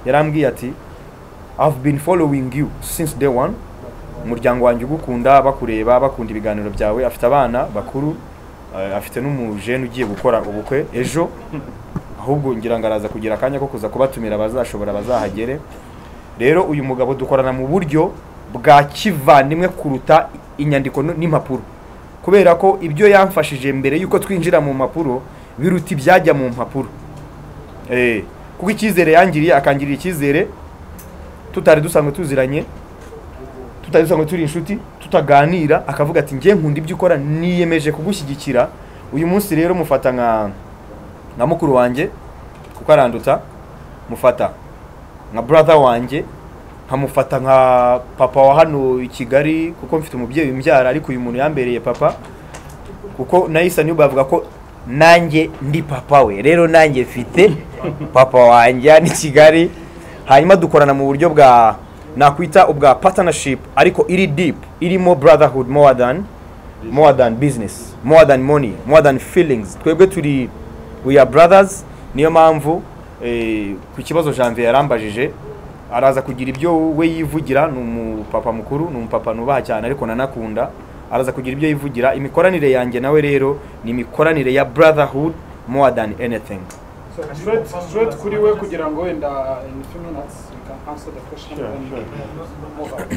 yarambwiye ati I've been following you since day one umuryango wanjye ugukunda bakureba bakunda ibiganiro byawe afite abana bakuru eh, afite n'umujene ugiye gukora ubukwe ejo ahubwo ngira ngo araza kugira akanya ko kuza kubatumira abazashobora bazahagere rero uyu mugabo dukorana mu buryo bwa kivandimwe kuruta inyandiko n- n'impapuro kubera ko ibyo yamfashije mbere yuko twinjira mu mpapuro biruta ibyajya mu mpapuro Eh, kuko icyizere yangiriye akangirira icyizere tutari dusanzwe tuziranye tutari dusanzwe turi inshuti tutaganira akavuga ati njye nkunda ibyo ukora niyemeje kugushyigikira uyu munsi rero mufata nka nka mukuru wanjye kuko aranduta mufata nka brother wanjye nkamufata nka papa wa hano i kigali kuko mfite umubyeyi imbyara ariko uyu muntu yambereye papa kuko na Isa Niyuba avuga ko nanjye ndi papa we rero nanjye mfite papa wanjye hano i kigali hanyuma dukorana mu buryo bwa nakwita ubwa partnership ariko iri deep irimo brotherhood more than more than business more than money more than feelings twebwe turi we are brothers niyo mpamvu eh, ku kibazo janvier yarambajije araza kugira ibyo we yivugira ni umupapa mukuru ni umupapa nubaha cyane ariko nanakunda araza kugira ibyo yivugira imikoranire yanjye nawe rero ni imikoranire ya brotherhood more than anything Straight, straight kuri we kugira ngo wenda in few minutes you can answer the question. Sure, and sure. move on.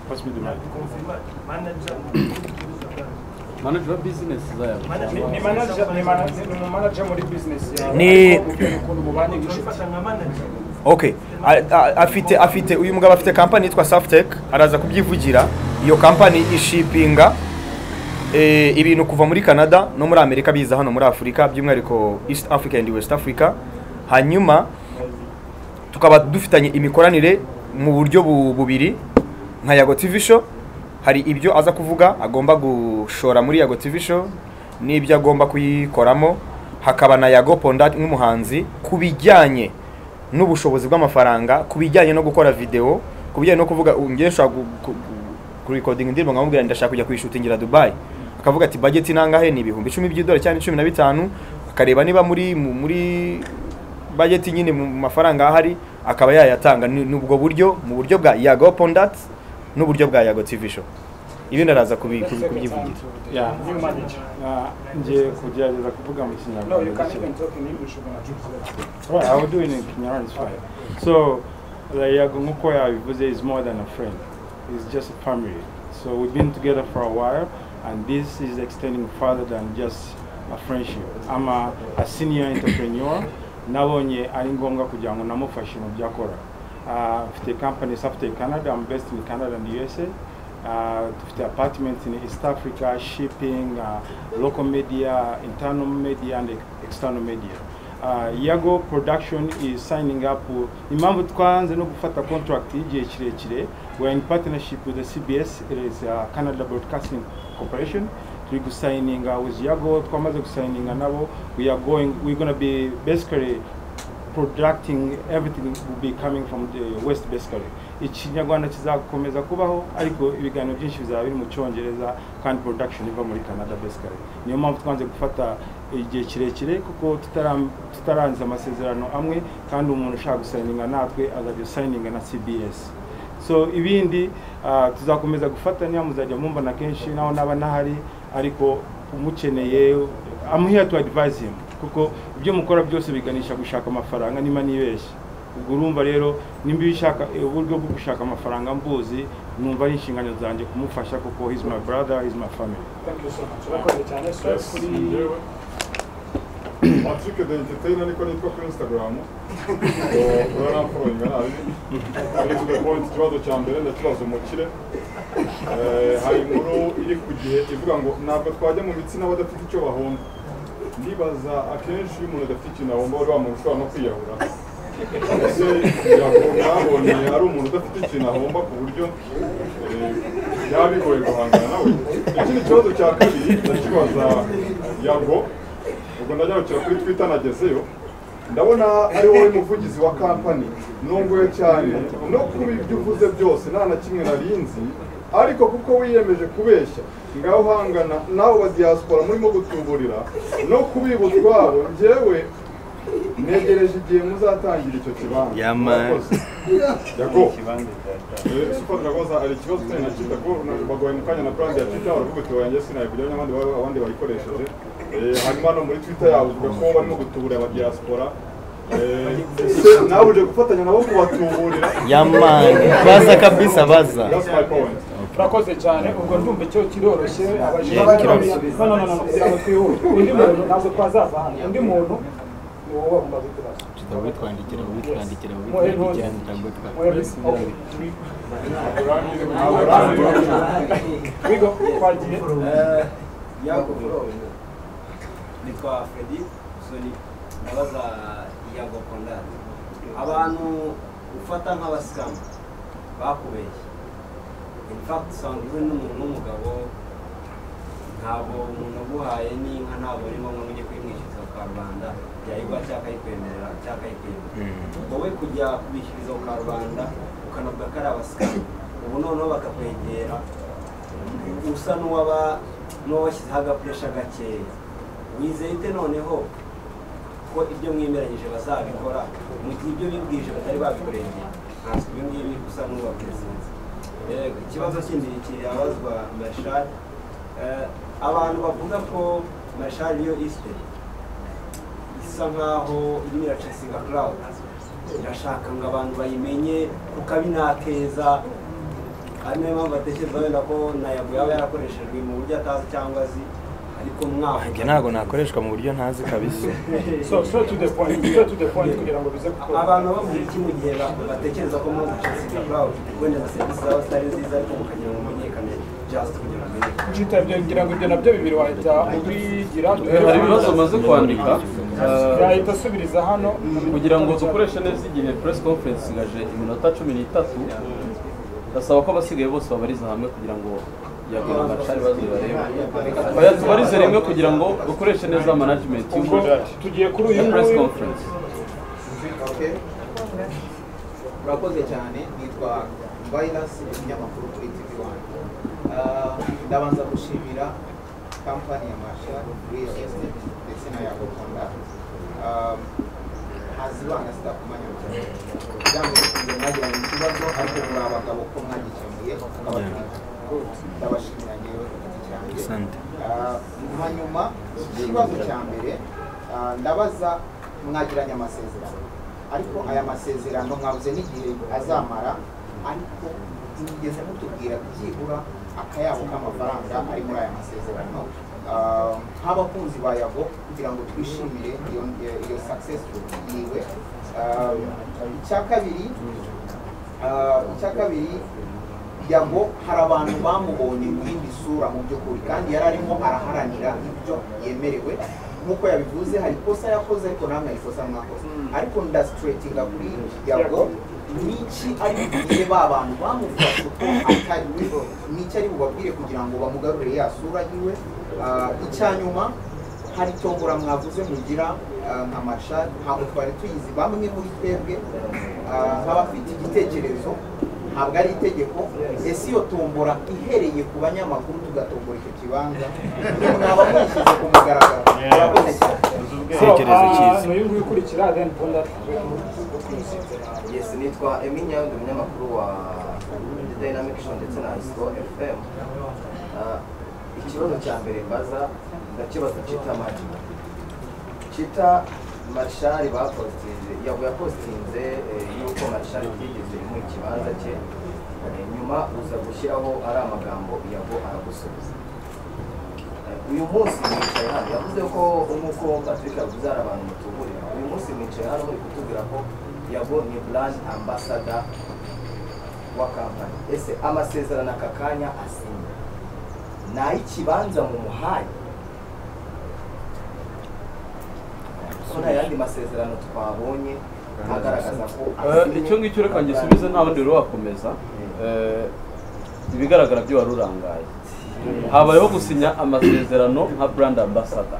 Pass me the mic. manager wa business zabo Ni ni manager ni manager ni manager muri business yawe. Ni- ukuntu mubana n'inshuti. okay A- a- afite afite uyu mugabo afite kampani yitwa Saftec araza kubyivugira iyo kampani ishipinga eh, ibintu kuva muri Canada no muri Amerika biza hano muri Afurika by'umwihariko East Africa and West Africa hanyuma tukaba dufitanye imikoranire mu buryo bu- bubiri nka Yago TV show hari ibyo aza kuvuga agomba gushora muri Yago TV show n'ibyo agomba kuyikoramo hakaba na Yago Pondat nk'umuhanzi ku bijyanye n'ubushobozi bw'amafaranga ku bijyanye no gukora video ku bijyanye no kuvuga "Ubu njye nshobora gu- gu- gu- kurikodinga indirimbo nkamubwira ndashaka kujya kuyishutingira Dubai akavuga ati budget nangahe ni ibihumbi icumi by'idolari cyangwa cumi na bitanu akareba niba muri mu- muri budget nyine mu mafaranga ahari akaba yayatanga ni ni ubwo buryo mu buryo bwa Yago Pondat n'uburyo bwa Yago TV show ibindi araza kubi- kubi- kubyivugira Yeah. New manager. Uh, nje kugerageza kuvuga mu kinyarwanda No, you can gake. even talk in English when I translate. Right, I will do it in Kinyarwanda. It's fine. So, like Yagungukoya Ibuze is more than a friend. It's just a family. So we've been together for a while, and this is extending further than just a friendship. I'm a, a senior entrepreneur. nabonye ari ngombwa kugira ngo namufashe mu byo akora Ah, mfite company safety canada i'm based in canada and usa uh, dufite apartments in East Africa, shipping, uh, local media, internal media and external media. Uh, Yago Production is signing up. with- Impamvu twanze no gufata contract y'igihe kirekire, we are in partnership with the CBS, it is uh, Canada Broadcasting Corporation. Turi gusayininga with Yago, twamaze gusayininga nabo. We are going, we're going to be basically producting everything will be coming from the west basically ikinyarwanda kizakomeza kubaho ariko ibiganiro byinshi bizaba biri mu cyongereza kandi production iva muri canada basically niyo mpamvu twanze gufata igihe kirekire kuko tutara- tutarangiza amasezerano amwe kandi umuntu ushaka gusayininga natwe azajya usayininga na cbs so ibindi ah, tuzakomeza gufatanya muzajya mumbona kenshi naho naba nahari ariko umukeneye I'm here to advise him kuko ibyo mukora byose biganisha gushaka amafaranga niba nibeshye ubwo urumva rero nimba bishaka uburyo bwo gushaka amafaranga mbuzi numva ari inshingano zanjye kumufasha kuko he's my brother he's my family Thank you so much. Urakoze cyane. Straight kuri Patrick the entertainer niko nitwa kuri Instagram. Uraramfoyinga nabi. Ari to the point ikibazo cya mbere ndakibaza umukire. Eh, hari inkuru iri ku gihe ivuga ngo ntabwo twajya mu bitsina badafite icyo bahomba. Ndibaza akenshi iyo umuntu adafite ikintu ahomba bari bamushobora no kwiyahura. Ese yabonye ari umuntu udafite ikintu ahomba ku buryo eh, byaba bigoye guhangana nawe. Ikindi kibazo cya kabiri ndakibaza Yago ubwo ndagarukira kuri twitter nagezeyo ndabona ari wowe muvugizi wa kampani nunguwe cyane no kuba ibyo uvuze byose nta na kimwe narinzi ariko kuko wiyemeje kubeshya ngaho uhangana nawe wa diaspora murimo gutuburira no kubiba utwabo njyewe negereje igihe muzatangira icyo kibanza Yama. Murakoze. yago super dragoza ari ikibazo cyane na kita ko na- bagoye mu kanya na brand ya twitter baravuga uti wanjye sinayigura n'abandi baba- abandi bayikoresheje Eh, hanyuma no muri twitter yabo uvuga ko barimo gutubura aba diaspora nawe uje gufatanya nabo kubatuburira Yamani, baza kabisa, baza. That's my point. urakoze cyane ubwo ndumva icyo kiroroshye abajijwe Yeah, n'abandi- kiroroshye. no no no no ntabwo twihute undi muntu ntabwo twazava hano undi muntu ni wowe wagomba kutubaza Witwandikira, witwandikira, witwandikira, witwandikira. Bigo twagiye yago nitwa Freddy Soni ndabaza yago Kondani abantu ufata nk'abasikamu bakubeshye in fact usanga uri n'umuntu w'umugabo ntabwo umuntu aguhaye n'inka ntabwo ari ngombwa ngo ujye kuyimwishyuza ku karubanda yayigwa cyangwa akayikwemerera cyangwa akayikwemera wowe kujya kubishyuriza ku karubanda ukanavuga ko ari abasikamu ubu noneho bakakwegera usa n'uwaba n'uwashyizeho agapuresha gakeya wizeye ute noneho ko ibyo mwemeranyije bazabikora mu gihe ibyo bibwije batari babikurengera ntabwo ibi ngibi usa n'uwabizinze yego ikibazo kindi kirabazwa marshal Eh, abantu bavuga ko marshal yo isite isa nkaho irimo iracasinga crowd irashaka ngo abantu bayimenye kuko abi nakeza ari nayo mpamvu atekereza wenda ko nayago yaba yarakoreshejwe mu buryo atazi cyangwa azi ariko mwavuga njye ntabwo nakoreshwa mu buryo ntazi kabisa So, straight to the point, straight to the point kugira ngo bize gukora. abantu bavuga iki mu gihe ba- batekereza ko mwaza gucasiga crowd wenda na serivisi zabo zitari nziza ariko mukagira ngo mumenyekane just kugira ngo mumenyekane Jita ibyo ngira ngo ibyo nabyo bibiri wahita ubigira hari ibibazo maze kwandika yahita asubiriza hano kugira ngo dukoreshe neza igihe press conference ngaje iminota cumi n'itatu ndasaba ko abasigaye bose babariza hamwe kugira ngo yagira amacari baze barebe Oya, tubarize rimwe kugira ngo dukoreshe neza management Ubwo tugiye kuri uyu ya press nguyu. conference urakoze cyane nitwa virus umunyamakuru kuri tv wani ndabanza gushimira kampani ya masha real estate ndetse na yago konda hazibanga sitakumanya cyane kugira ngo nkunze mwagiranye ikibazo ariko muri abagabo ko mwagikemuye abatumiza ndabashimira ngewe ku giti Asante. cyanjye Ah, hanyuma ikibazo cya mbere ah, ndabaza mwagiranye amasezerano ariko aya masezerano mwabuze n'igihe azamara ariko mwigeze mutubwira byibura akayabo k'amafaranga ari muri aya masezerano Ah, nk'abakunzi ba yago kugira ngo twishimire iyo iyo successful yiwe Ah, icya kabiri ah, icya kabiri yago hari abantu bamubonye mu yindi sura mu by'ukuri kandi yari arimo araharanira ibyo yemerewe nk'uko yabivuze hari ikosa yakoze ariko namwe hari ikosa mwakoze ariko ndasitretinga kuri yago niki ari bubwire ba bantu bamufashe ko atari we niki ari bubabwire kugira ngo bamugarurire ya sura yiwe Ah, icya nyuma hari tombora mwavuze mugira ah, nka marshal ntabwo twari tuyizi bamwe muri twebwe ah, nk'abafite igitekerezo ntabwo ari itegeko ese iyo tombora ihereye ku banyamakuru tugatombora icyo kibanza mwaba mwishyize ku mugaragaro murakoze cyane Igitekerezo cyiza n'uyu nguyu ukurikira then ponda Yes, nitwa Emi Nyawundi umunyamakuru wa The Dynamic Show ndetse na Isco FM. Ah, ikibazo cya mbere mbaza ndakibaza Chita Mari. Chita Marshal bapostinze, yago yapostinze eh, yuko Marshal yigeze mu kibanza cye, eh, nyuma uza gushyiraho ari amagambo yago aragusubiza. Eh, uyu munsi mwicaye hano yavuze ko nk'uko patrick yavuze hari abantu mutuburira uyu munsi mwicaye hano muri kutubwira ko yabo ni brand ambassador wa kampani ese amasezerano aka kanya asinye ni ay'ikibanza mu muhanda ko nta yandi masezerano twabonye agaragaza ko Eh, icyo ngicyo reka ngisubize nta wundi rero wakomeza Eh, ibigaragara byo wari urangaye habayeho gusinya amasezerano nka brand ambassador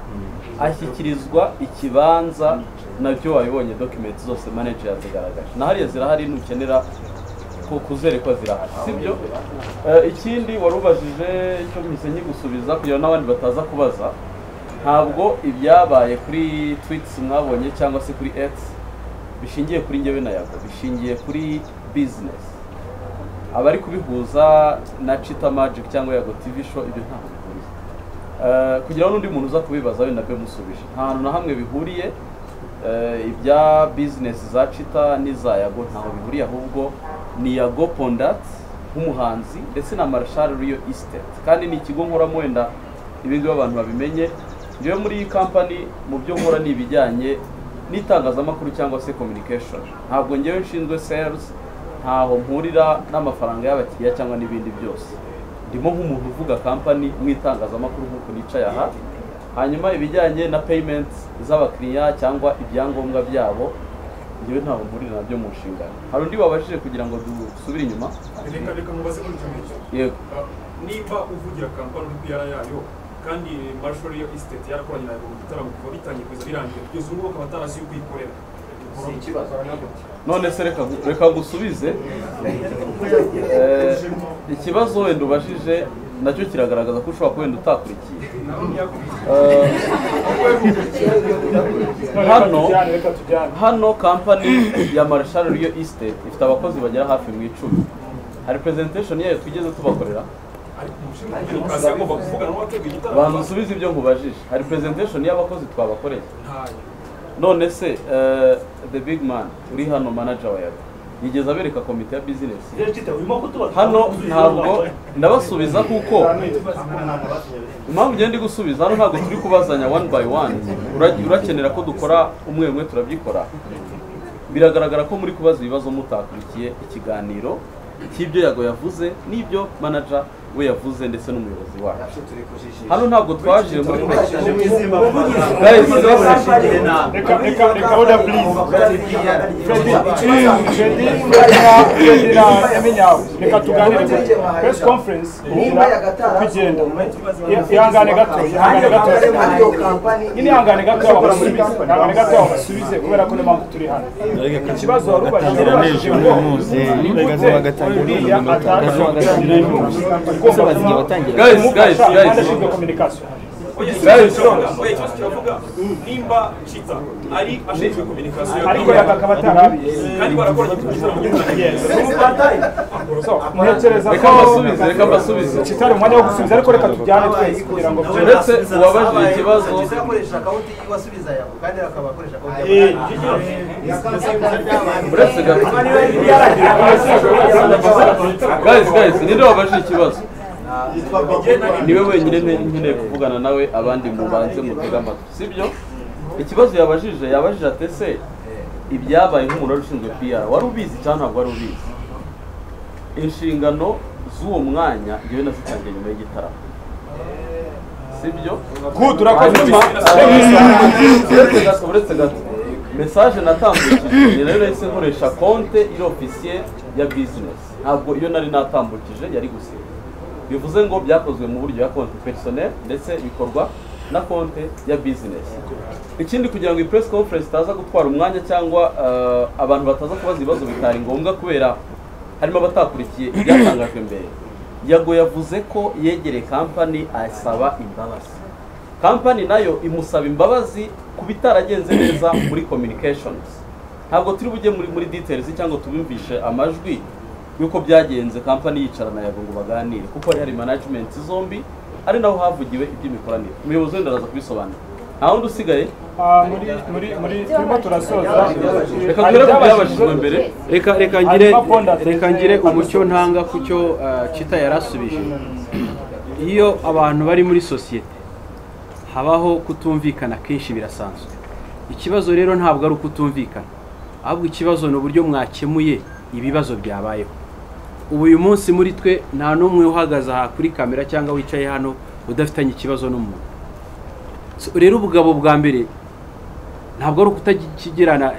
ashyikirizwa ikibanza nabyo wabibonye document zose manager yazigaragaje na hariya zirahari nukenera ku- kuzerekwa zirahari sibyo Eh, ikindi wari ubajije icyo mpise nkigusubiza kugira ngo n'abandi bataza kubaza ntabwo ibyabaye kuri tweets mwabonye cyangwa se kuri x bishingiye kuri njyewe na yago bishingiye kuri business abari kubihuza na Chita Magic cyangwa Yago TV show ibyo ntabwo bihuriye Eh, kugira ngo n'undi muntu uza kubibaza wenda abe musubije nta hantu na hamwe bihuriye Eh, ibya bizinesi za cita n'iza yago ntaho bihuriye ahubwo ni yago pondati nk'umuhanzi ndetse na marshal riyo isiteti kandi ni ikigo nkoramo wenda ibi ngibi abantu babimenye njyewe muri iyi kampani mu byo nkora ni ibijyanye n'itangazamakuru cyangwa se kominikeshoni ntabwo njyewe nshinzwe seruzi ntaho mpurira n'amafaranga y'abakiriya cyangwa n'ibindi byose ndimo nk'umuntu uvuga kampani mu itangazamakuru nk'uko nicaye aha hanyuma ibijyanye na peyimenti z'abakiriya cyangwa ibyangombwa byabo njyewe ntabwo mpurira nabyo mu nshingano hari undi wabashije kugira ngo dusubire inyuma reka reka mubaze muri icyo ngicyo yego nimba uvugira kampani uri kuyara yayo kandi marshal yo isiteti yarakoranye nawe mu gitaramo kuva bitangiye kugeza birangiye kugeza ubu ngubu akaba atarasi yo kuyikorera si ikibazo none se reka reka ngusubize Eh, ikibazo wenda ubajije nacyo kiragaragaza ko ushobora kuba wenda utakurikiye Eh, hano hano kampani ya marshal riyo isiteti ifite abakozi bagera hafi mu icumi hari presentation yayo twigeze tubakorera kazi agomba kuvuga nawe ateguye igitaramo bantu usubize ibyo nkubajije hari presentation y'abakozi twabakoreye ntayo none se eh, the big man uri hano manager wa yawe yigeze abereka komite ya business hano ntabwo ndabasubiza kuko impamvu ngenda gusubiza hano ntabwo turi kubazanya one by one Ura- urakenera ko dukora umwe umwe turabyikora biragaragara ko muri kubaza ibibazo mutakurikiye ikiganiro cy'ibyo yago yavuze n'ibyo manager we yavuze ndetse n'umuyobozi wacu hano ntabwo twaje muri Guys, Reka reka reka oda please. Freddy Freddy Freddy na yamenyawe reka tuganire press conference Nimba yagatara kugenda ihangane gato ihangane gato nyine ihangane gato abasubize ihangane gato abasubize kubera ko niyo mpamvu turi hano ikibazo wari ubajije ubajije ngo nigute uriya atazi gutangira intuzi ugomba Guys, guys, kumufasha guys. kandi ashinzwe communication ikibazo kiravuga nimba cita ari ashinzwe kominikasiyo ariko yakakaba atarabiye kandi barakoranye ku gitaramo So, ntekereza Reka mbasubize, reka mbasubize. kitari umwanya wo gusubiza ariko reka tujyane twese kugira ngo Uretse uwabajije ikibazo uretse gato guys guys ninde wabajije ikibazo niwe wenyine nte- nkeneye kuvugana nawe abandi mubanze mutega amatwi sibyo ikibazo yabajije yabajije ati ese ibyabaye nk'umuntu wari ushinzwe pr wari ubizi cyangwa ntabwo wari ubizi inshingano z'uwo mwanya ngewe nazitangiye nyuma y'igitaramo sibyo Good, urakoze. Hanyuma, Eh, uretse gato uretse gato mesaje natambukije ni nayo nahise nkoresha konte iri ofisiye ya bizinesi ntabwo iyo nari natambukije yari gusiba bivuze ngo byakozwe mu buryo ya konti perisoneri ndetse bikorwa na konte ya bizinesi ikindi kugira ngo iyi press conference itaza gutwara umwanya cyangwa eh, abantu bataza kubaza ibibazo bitari ngombwa kubera harimo abatakurikiye ibyatangajwe mbere yago yavuze ko yegereye kampani asaba imbabazi kampani nayo imusaba imbabazi ku bitaragenze neza muri communications ntabwo turi bujye muri muri details cyangwa tubumvishe amajwi y'uko byagenze kampani yicarana yago ngo baganire kuko hari hari management zombi ari naho havugiwe iby'imikoranire umuyobozi wenda araza kubisobanura nta wundi usigaye Ah, muri muri muri turimo turasoza Reka duhere ku byabajijwe mbere. reka reka ngire reka ngire umucyo ntanga ku cyo eh, Chita yarasubije iyo abantu bari muri sosiyete habaho kutumvikana kenshi birasanzwe ikibazo rero ntabwo ari ukutumvikana ahubwo ikibazo ni uburyo mwakemuye ibibazo byabayeho ubu uyu munsi muri twe nta n'umwe uhagaze aha kuri kamera cyangwa wicaye hano udafitanye ikibazo n'umuntu So, rero ubugabo bwa mbere ntabwo ari ukutakigirana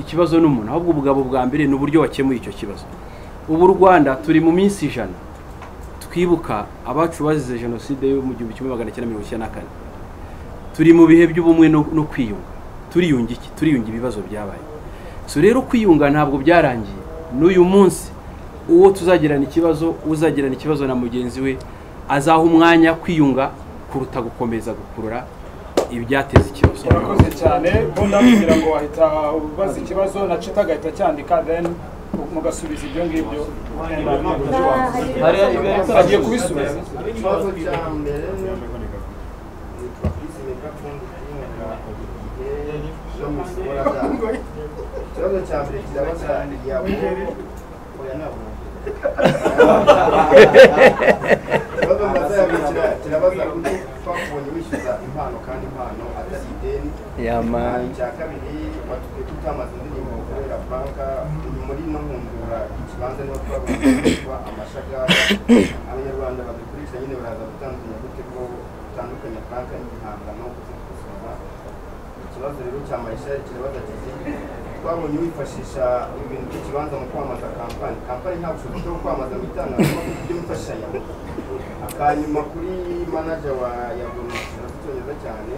ikibazo n'umuntu ahubwo ubugabo bwa mbere ni uburyo wakemuye icyo kibazo ubu u rwanda turi mu minsi ijana twibuka abacu bazize jenoside yo mu gihumbi kimwe magana cyenda mirongo icyenda na kane turi mu bihe by'ubumwe no no kwiyunga turiyunga iki turiyunga ibibazo byabaye so rero kwiyunga ntabwo byarangiye n'uyu munsi uwo tuzagirana ikibazo uzagirana ikibazo na mugenzi we azaha umwanya kwiyunga kuruta gukomeza gukurura ibyateza ikibazo urakoze cyane bonda kugira ngo wahita ubaza ikibazo na cita agahita cyandika then mugasubiza ibyo ngibyo agiye kubisubiza ikibazo cya mbere ni- ikibazo cya mbere kizabaza iyago oya ntabwo ikibazo mbaza ya mbere kira- kirabaza uko twakubonye wishyuza impano kandi impano atari ideni Ah, Yama. icya kabiri watubwiye ko utamaze indirimbo ukorera banka ni muri no nkundura ikibanza niho twabonye kitwa amashagara abanyarwanda babikoresha nyine baraza gutandukanya gute ko utandukanya banka n'ibihangano kuzikosora ikibazo rero cya marishari kirabaza kiti twabonye wifashisha ibintu by'ikibanza mu kwamamaza kampani kampani nta bushobozi bwo kwamamaza mu itangazamakuru ibyo wifashisha yawe akanyuma kuri manager wa yagoni icyongereza cyane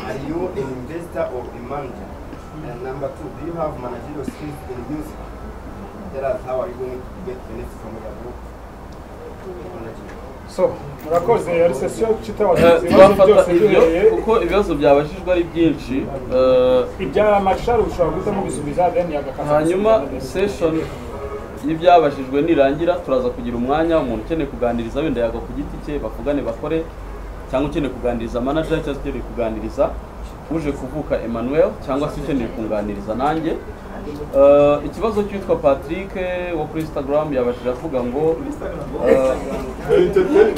Are you an investor or a manager? And number two, do you have managerial skills in music? Tell us how are you going to get benefits from your group? so murakoze yari sesiyo Eh, kitabaza ibibazo twafata byose ibyo bihereye kuko ibibazo byabajijwe ari byinshi eh, ibya amashari ushobora guhita mubisubiza then yagakaza hanyuma session y'ibyabajijwe nirangira turaza kugira umwanya umuntu ukeneye kuganiriza wenda yaga ku giti cye bavugane bakore cyangwa ukeneye kuganiriza manager cyangwa ukeneye kuganiriza uje kuvuka Emmanuel cyangwa se ukeneye kunganiriza nanjye Eh, ikibazo cy'uwitwa Patrick wo kuri Instagram yabajije avuga ngo eh,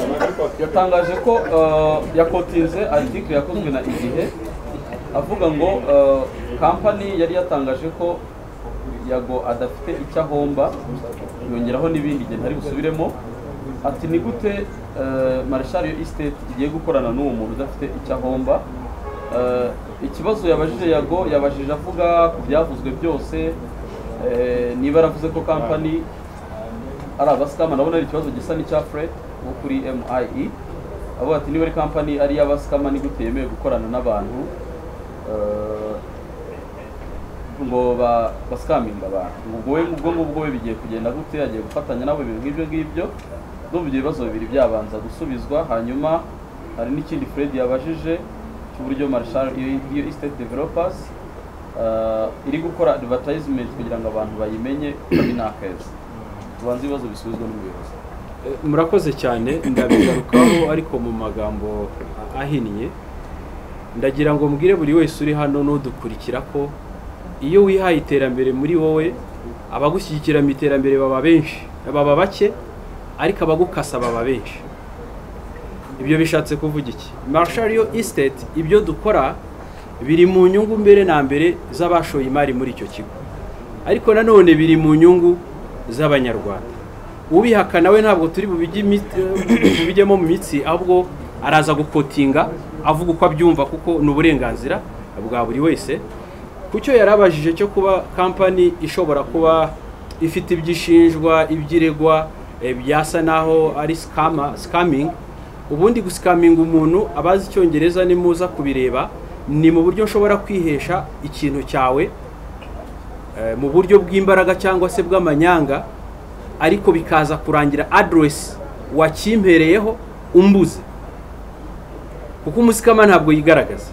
yatangaje ko eh, yakotinze article yakozwe na igihe avuga ngo eh, kampani yari yatangaje ko yago adafite icyo ahomba yongeraho n'ibindi igihe ntari busubiremo ati ni gute eh, marshal yo estate igiye gukorana n'uwo muntu udafite icyo ahomba Eh, ikibazo yabajije yago yabajije avuga ku byavuzwe byose eh, niba yaravuze ko kampani ari abasikama ndabona ari ikibazo gisa n'icya fred wo kuri MIE avuga ati niba ari kampani ari iy'abasikama ni gute yemewe gukorana n'abantu eh, ngo ba- basikaminga abantu ubwo we ubwo ngubwo we bigiye kugenda gute agiye gufatanya nabo ibintu nk'ibyo ngibyo ndumva ibyo bibazo bibiri byabanza gusubizwa hanyuma hari n'ikindi Fred yabajije cy'uburyo Marshall iyo iyo estate developers eh, iri gukora advertisement kugira ngo abantu bayimenye kuri nakeza tubanze ibibazo bisubizwa n'ubuyobozi Eh, murakoze cyane ndabigarukaho ariko mu magambo ahinnye ndagira ngo mbwire buri wese uri hano n'udukurikira ko iyo wihaye iterambere muri wowe abagushyigikira mu iterambere baba benshi baba bake ariko abagukasa baba benshi ibyo bishatse kuvuga iki marshario estate ibyo dukora biri mu nyungu mbere na mbere z'abashoye imari muri icyo kigo ariko nanone biri mu nyungu z'abanyarwanda ubihakana we ntabwo turi bubijye imi- bubijyemo mu mitsi ahubwo araza gukotinga avuga uko abyumva kuko ni uburenganzira bwa buri wese ku cyo yarabajije cyo kuba kampani ishobora kuba ifite ibyishinjwa ibyiregwa eh, byasa naho ari sikama sikamingi ubundi gusikaminga umuntu abazi icyongereza nimuza kubireba ni mu buryo nshobora kwihesha ikintu cyawe eh, mu buryo bw'imbaraga cyangwa se bw'amanyanga ariko bikaza kurangira aderesi wakimpereyeho umbuze kuko umusikama ntabwo yigaragaza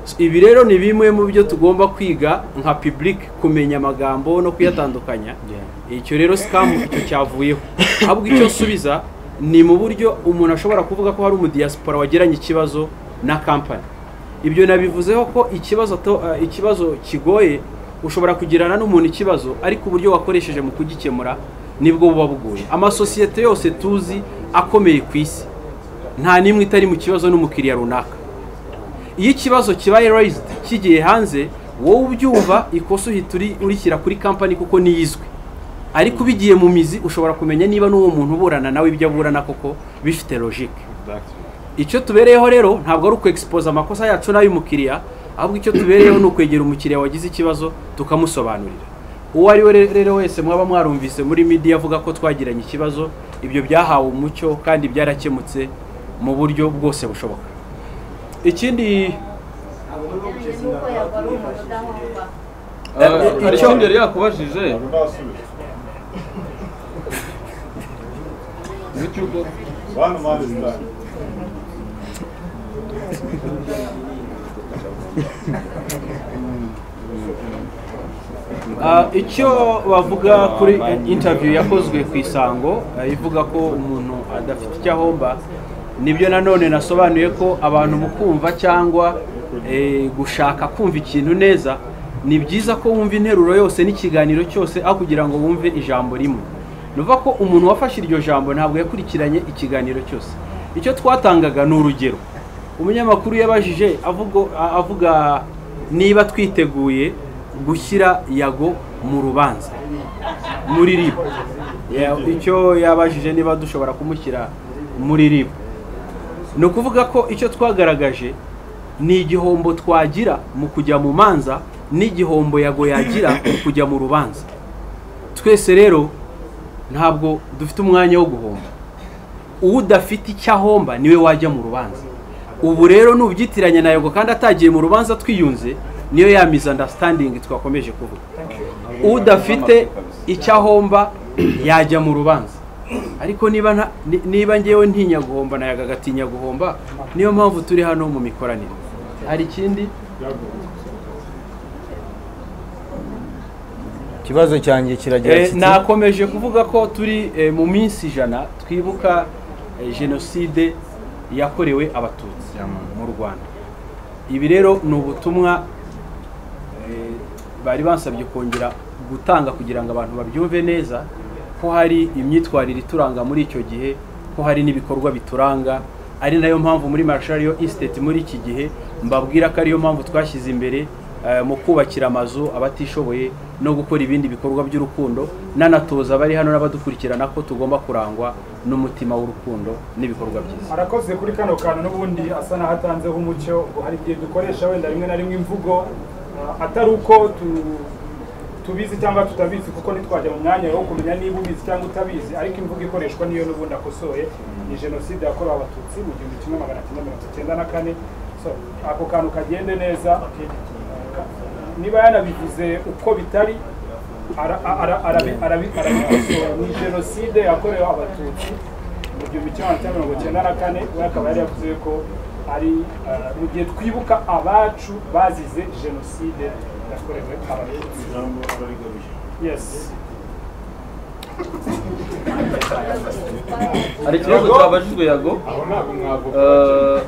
So, ibi rero ni bimwe mu byo tugomba kwiga nka public kumenya amagambo no kuyatandukanya icyo rero scam icyo cyavuyeho ahubwo icyo nsubiza ni mu buryo umuntu ashobora kuvuga ko hari umudiaspora wagiranye ikibazo na kampani ibyo nabivuzeho ko ikibazo to- eh, ikibazo kigoye ushobora kugirana n'umuntu ikibazo ariko uburyo wakoresheje mu kugikemura nibwo buba bugoye amasosiyete yose tuzi akomeye ku isi nta n'imwe itari mu kibazo n'umukiriya runaka iyo ikibazo kibaye rayizidi kigiye hanze wowe ubyumva ikosa uhita uri- urishyira kuri kampani kuko niyizwi ariko ubigiye mu mizi ushobora kumenya niba n'uwo muntu uburana nawe ibyo aburana koko bifite logike icyo tubereyeho rero ntabwo ari ukwegisipoza amakosa yacu n'ay'umukiriya ahubwo icyo tubereyeho ni ukwegera umukiriya wagize ikibazo tukamusobanurira uwo ari we re- rero wese mwaba mwarumvise muri media avuga ko twagiranye ikibazo ibyo byahawe umucyo kandi byarakemutse mu buryo bwose bushoboka ikindi Eh, hari icyo- ikindi yari yakubajije W'icyugo. One man is done. Ah, icyo bavuga kuri interview yakozwe ku isango ah, ivuga ko umuntu adafite icyo ahomba nibyo nanone nasobanuye ko abantu mu kumva cyangwa eh, gushaka kumva ikintu neza ni byiza ko wumva interuro yose n'ikiganiro cyose aho kugira ngo wumve ijambo rimwe ni ukuvuga ko umuntu wafashe iryo jambo ntabwo yakurikiranye ikiganiro cyose icyo twatangaga ni urugero umunyamakuru yabajije avuga- a- avuga niba twiteguye gushyira yago mu rubanza muri ribu Ya- icyo yabajije niba dushobora kumushyira muri ribu ni ukuvuga ko icyo twagaragaje ni igihombo twagira mu kujya mu manza n'igihombo yago yagira mu kujya mu rubanza twese rero ntabwo dufite umwanya wo guhomba uwo udafite icyo ahomba niwe wajya mu rubanza ubu rero nubyitiranya na yago kandi atagiye mu rubanza twiyunze niyo ya misunderstanding twakomeje kuvuga udafite icyo ahomba yajya mu rubanza ariko niba nta- ni- niba ngewe ntinya guhomba na yaga agatinya guhomba niyo mpamvu turi hano mu mikoranire hari ikindi ikibazo cyanjye kiragira Eh, kiti nakomeje kuvuga ko turi eh, mu minsi ijana twibuka eh, jenoside yakorewe abatutsi mu rwanda ibi rero ni ubutumwa eh, bari bansabye kongera gutanga kugira ngo abantu babyumve neza ko hari imyitwarire ituranga muri icyo gihe ko hari n'ibikorwa bituranga ari nayo mpamvu muri Marshall Institute muri iki gihe mbabwira ko ariyo mpamvu twashyize imbere eh, mu kubakira amazu abatishoboye no gukora ibindi bikorwa by'urukundo nanatoza abari hano n'abadukurikirana ko tugomba kurangwa n'umutima w'urukundo n'ibikorwa byiza arakoze kuri kano kantu n'ubundi asa n'aho atanzeho umucyo ngo hari igihe dukoresha wenda rimwe na rimwe imvugo uh, atari uko tu- tubizi cyangwa tutabizi kuko ntitwajya mu mwanya wo kumenya niba ubizi cyangwa utabizi ariko imvugo ikoreshwa niyo n'ubundi akosoye ni jenoside yakorewe abatutsi mu gihumbi kimwe magana cyenda mirongo icyenda na kane so ako kantu kagende neza Ka- niba yanabivuze uko bitari ara- ara- arabi- arabi- arabikosora ni jenoside yakorewe abatutsi mu gihumbi kimwe magana cyenda mirongo icyenda na kane we akaba yari yavuze ko ari eh, mu gihe twibuka abacu bazize jenoside yakorewe abatutsi yes hari ikibazo cyabajijwe yago Eh,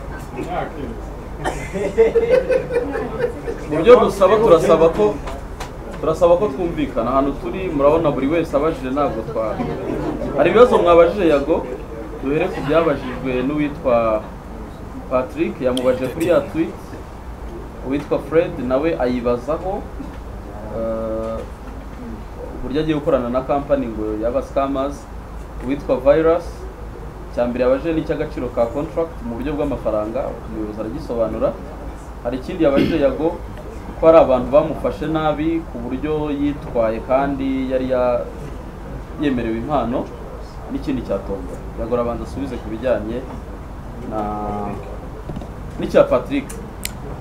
mu byo dusaba turasaba ko turasaba ko twumvikana ahantu turi murabona buri wese abajije ntabwo twa hari ibibazo mwabajije yago duhere ku byabajijwe n'uwitwa patrick yamubajije kuri ya tweet uwitwa fred nawe ayibazaho eh, uburyo agiye gukorana na kampani ngo yaba scammers uwitwa virus cya mbere yabajije n'icy'agaciro ka contract mu buryo bw'amafaranga umuyobozi aragisobanura hari ikindi yabajije yago ko hari abantu bamufashe nabi ku buryo yitwaye kandi yari ya- yemerewe impano n'ikindi cya tombo yago arabanza asubize ku bijyanye na n'icya patrick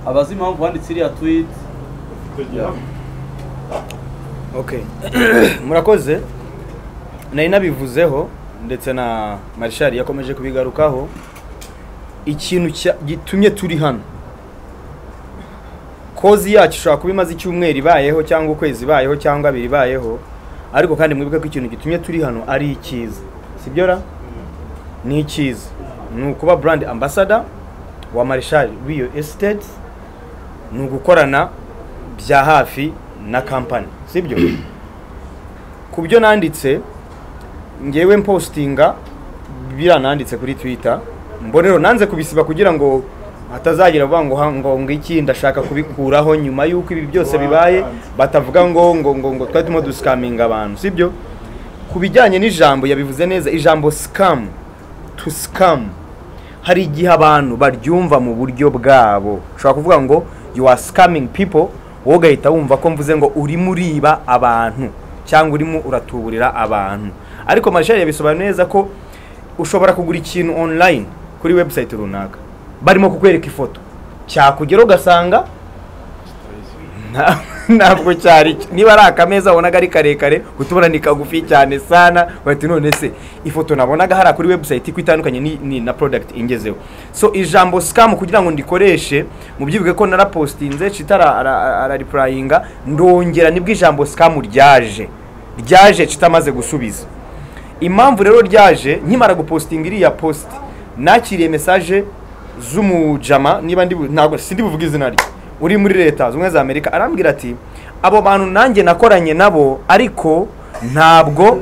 abazi impamvu wanditse iriya tweet Yeah. Okay. murakoze nari nabivuzeho ndetse na marishari yakomeje kubigarukaho ikintu cya- gitumye turi hano kozi yacu ishobora kuba imaze icyumweru ibayeho cyangwa ukwezi ibayeho cyangwa abiri ibayeho ariko kandi mwibuke ko ikintu gitumye turi hano ari icyiza sibyo ra ni icyiza ni ukuba brand ambassador wa marishari w'iyo esiteti ni ugukorana bya hafi na kampani sibyo ku byo nanditse ngewe mpostinga biriya nanditse kuri twitter mbonero nanze kubisiba kugira ngo hatazagira avuga ngo ha- ngo ngo iki ndashaka kubikuraho nyuma y'uko ibi byose bibaye batavuga ngo ngo ngo ngo twari turimo dusikaminga abantu sibyo ku bijyanye n'ijambo yabivuze neza ijambo sikamu tu sikamu hari igihe abantu baryumva mu buryo bwabo ushobora kuvuga ngo you are scamming people wowe ugahita wumva ko mvuze ngo urimo uriba abantu cyangwa urimo uratuburira abantu ariko marishari yabisobanura neza ko ushobora kugura ikintu online kuri website runaka barimo kukwereka ifoto cyakugera ugasanga nta- ntabwo cyari niba ari akameza wabonaga ari karekare utubona ni kagufi cyane sana bahita none se ifoto nabonaga hariya kuri website ko itandukanye ni, ni na product ingezeho so ijambo scam kugira ngo ndikoreshe mubyibuke ko narapostinze citara araripurayinga ndongera nibwo ijambo scam ryaje ryaje citamaze gusubiza impamvu rero ryaje nkimara gupostinga iriya post nakiriye mesaje z'umujama niba ndi bu- ntabwo sindi buvuge izina rye uri muri leta zunze ubumwe za amerika arambwira ati abo bantu nanjye nakoranye nabo ariko ntabwo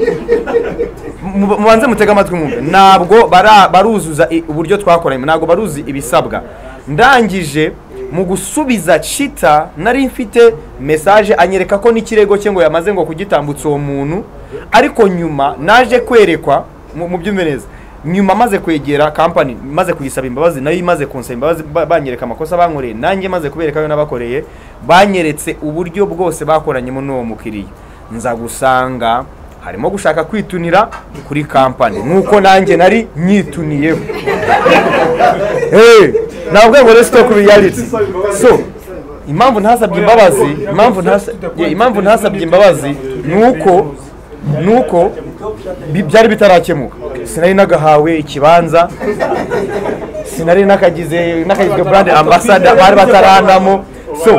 mu- mubanze mutege amatwi mwumve ntabwo bara- baruzuza i- uburyo twakoranye ntabwo baruzi ibisabwa ndangije mu gusubiza cita nari mfite mesaje anyereka ko n'ikirego cye ngo yamaze ngo kugitambutsa uwo muntu ariko nyuma naje kwerekwa mu- mu by'umeneza nyuma maze kwegera kampani maze kuyisaba imbabazi nayo imaze kunsaba imbabazi ba- banyereka amakosa bankoreye nanjye maze kubereka ayo nabakoreye banyeretse uburyo bwose bakoranyemo n'uwo mukiriya nza gusanga harimo gushaka kwitunira kuri kampani nk'uko nanjye nari nyituniyeho Hey, ntabwo ngo resito ku reality so impamvu ntasabye imbabazi impamvu ntasa- yeah, impamvu ntasabye imbabazi ni uko ni uko bi- byari bitarakemuka sinari nagahawe ikibanza sinari nakagize nakagizwe brand ambassador bari batarandamo so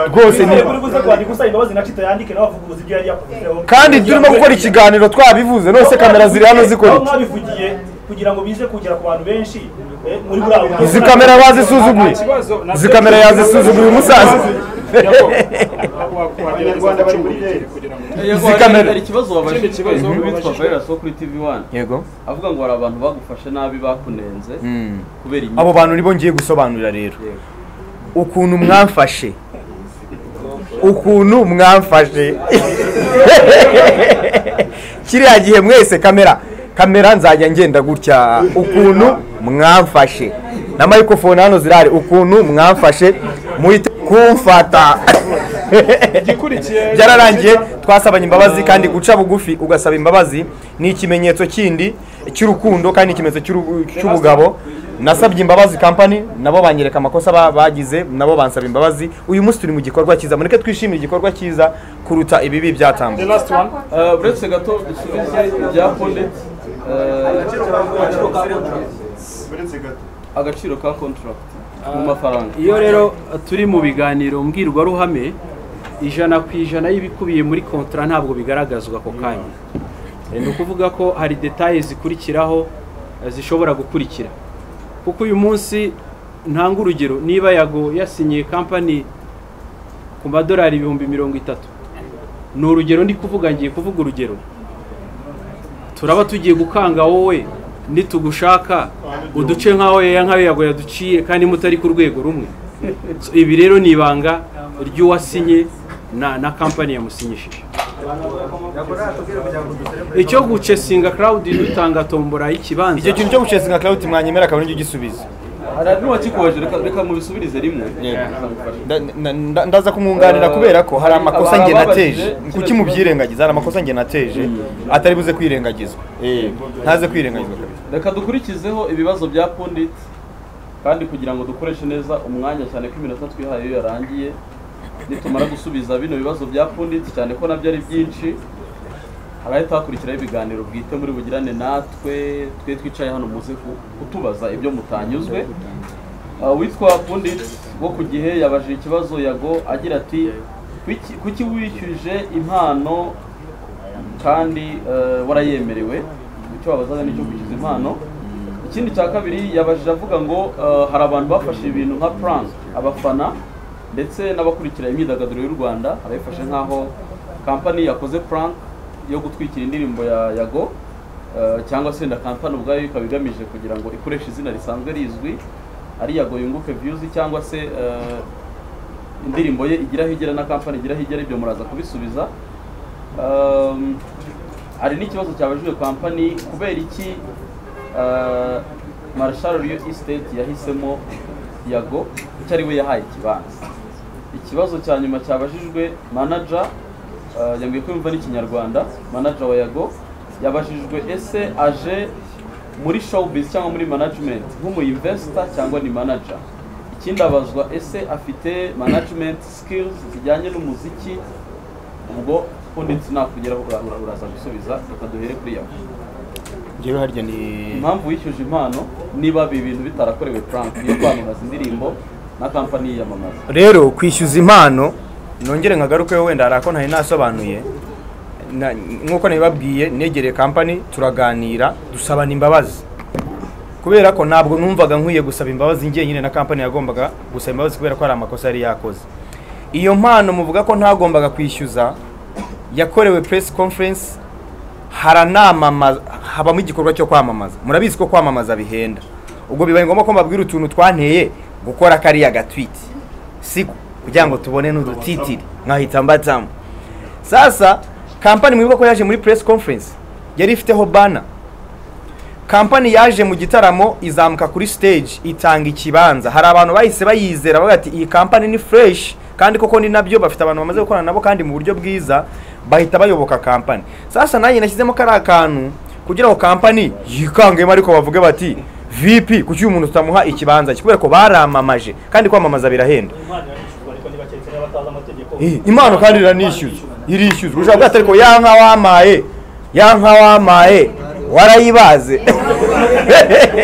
rwose ni gusaba imbabazi na cita yandike nawe avuguruza ibyo yari yakuvuzeho kandi turimo gukora ikiganiro twabivuze nose kamera ziri hano zikora aho iki? mwabivugiye kugira ngo bize kugera ku bantu benshi eh, muri buriya buryo. Izi kamera bazisuzuguye. Izi kamera yazisuzuguye umusaza. abanyarwanda bari muri leta Yego, hari- hari ikibazo wabajije Ikindi kibazo Mhm. witwa wabajije. Virus wo kuri TV1 yego avuga ngo hari abantu bagufashe nabi bakunenze Mm. kubera inyito. abo bantu nibo ngiye gusobanurira rero ukuntu mwamfashe ukuntu mwamfashe kiriya gihe mwese kamera kamera nzajya ngenda gutya ukuntu mwamfashe na microphone hano zirahari ukuntu mwamfashe muhite kumfata byararangiye twasabanye imbabazi kandi guca bugufi ugasaba imbabazi ni ikimenyetso kindi cy'urukundo kandi ni ikimenyetso cy'uru- cy'ubugabo nasabye imbabazi kampani nabo banyereka amakosa ba- bagize nabo bansaba imbabazi uyu munsi turi mu gikorwa cyiza mureke twishimire igikorwa cyiza kuruta ibibi byatambutse Eh, uretse gato dusubize ibya pondet agaciro ka contract mu mafaranga iyo rero turi mu biganiro mbwirwaruhame ijana ku ijana y'ibikubiye muri kontara ntabwo bigaragazwa ako kanya Eh, ni ukuvuga ko hari detaye zikurikiraho eh, zishobora gukurikira kuko uyu munsi ntanga urugero niba yago yasinyiye kampani ku madolari ibihumbi mirongo itatu ni urugero ndi kuvuga ngiye kuvuga urugero turaba tugiye gukanga wowe nitugushaka uduce nk'aho yaya nk'ayo yago yaduciye kandi mutari ku rwego rumwe So, ibi rero ni ibanga ry'uwasinye na, na kampani yamusinyishije icyo gucesinga crowd dutanga tombora y'ikibanza icyo kintu cyo gucesinga crowd mwanyemera akaba aricyo gisubizo hari andi wakikoje reka reka mubisubirize rimwe Nda- nda- nda- ndaza kumwunganira kubera ko hari amakosa njye nateje kuki mubyirengagiza hari amakosa njye nateje atari buze kwirengagizwa Eh, ntaze kwirengagizwa kabisa reka dukurikizeho ibibazo bya pundit kandi kugira ngo dukoreshe neza umwanya cyane ko iminota twihaye iyo yarangiye nitumara gusubiza bino bibazo bya pundit cyane ko nabyo ari byinshi harahita hakurikiraho ibiganiro bwite muri bugirane natwe twe twicaye hano muze ku- kutubaza ibyo mutanyuzwe Ah, uwitwa pundit wo ku gihe yabajije ikibazo yago agira ati "Kuki- kuki wishyuje impano kandi eh, warayemerewe icyo wabazaga nicyo kwishyuza impano ikindi cya kabiri yabajije avuga ngo eh, hari abantu bafashe ibintu nka prank abafana ndetse n'abakurikira imyidagaduro y'u rwanda abayifashe nk'aho kampani yakoze prank yo gutwikira indirimbo ya yago eh, cyangwa se na kampani ubwayo ikaba igamije kugira ngo ikoreshe izina risanzwe rizwi ari yago yunguke views cyangwa se eh, indirimbo ye igira aho igera na kampani igira aho igera ibyo muraza kubisubiza Um, hari n'ikibazo cyabajijwe kampani kubera iki uh, marshal real estate yahisemo yago kuko ari we yahaye ikibanza ikibazo cya nyuma cyabajijwe manager uh, yambwiye ko yumva n'ikinyarwanda manager wa yago yabajijwe ese aje muri showbiz cyangwa muri management nk'umu investor cyangwa ni manager ikindi abazwa ese afite management skills zijyanye n'umuziki ubwo undi sinakugeraho ura- ura- uraza gusubiza reka duhere kuri yawe rero harya ni impamvu wishyuje impano niba ibi bintu bitarakorewe prank yo kwamamaza indirimbo na kampani yiyamamaza rero kwishyuza impano nongere nkagaruke wenda hari ako ntari nasobanuye Na- nk'uko nabibabwiye negereye kampani turaganira dusabana imbabazi kubera ko ntabwo numvaga nkwiye gusaba imbabazi njyenyine na kampani yagombaga gusaba imbabazi kubera ko hari amakosa yari yakoze iyo mpano muvuga ko ntagombaga kwishyuza yakorewe press conference haranamamaza habamo igikorwa cyo kwamamaza murabizi ko kwamamaza bihenda ubwo bibaye ngombwa ko mbabwira utuntu twanteye gukora kariya gatwiti siko kugira ngo tubone n'udutitiri nkahita mbatamo sasa kampani mwibuka ko yaje muri press conference yari ifiteho bana kampani yaje mu gitaramo izamuka kuri stage itanga ikibanza hari abantu bahise bayizera bavuga ati iyi kampani ni fresh kandi koko ni nabyo bafite abantu bamaze gukorana nabo kandi mu buryo bwiza bahita bayoboka kampani sasa nanjye nashyizemo kariya kantu kugira ngo kampani yikangemo ariko bavuge bati vp kuki uyu muntu tutamuha ikibanza cye kubera ko baramamaje kandi kwamamaza birahenda Eh, impano kandi iranishyuzwa irishyuzwa ushobora kuba ariko ya nka wamaye ya nka wamaye warayibaze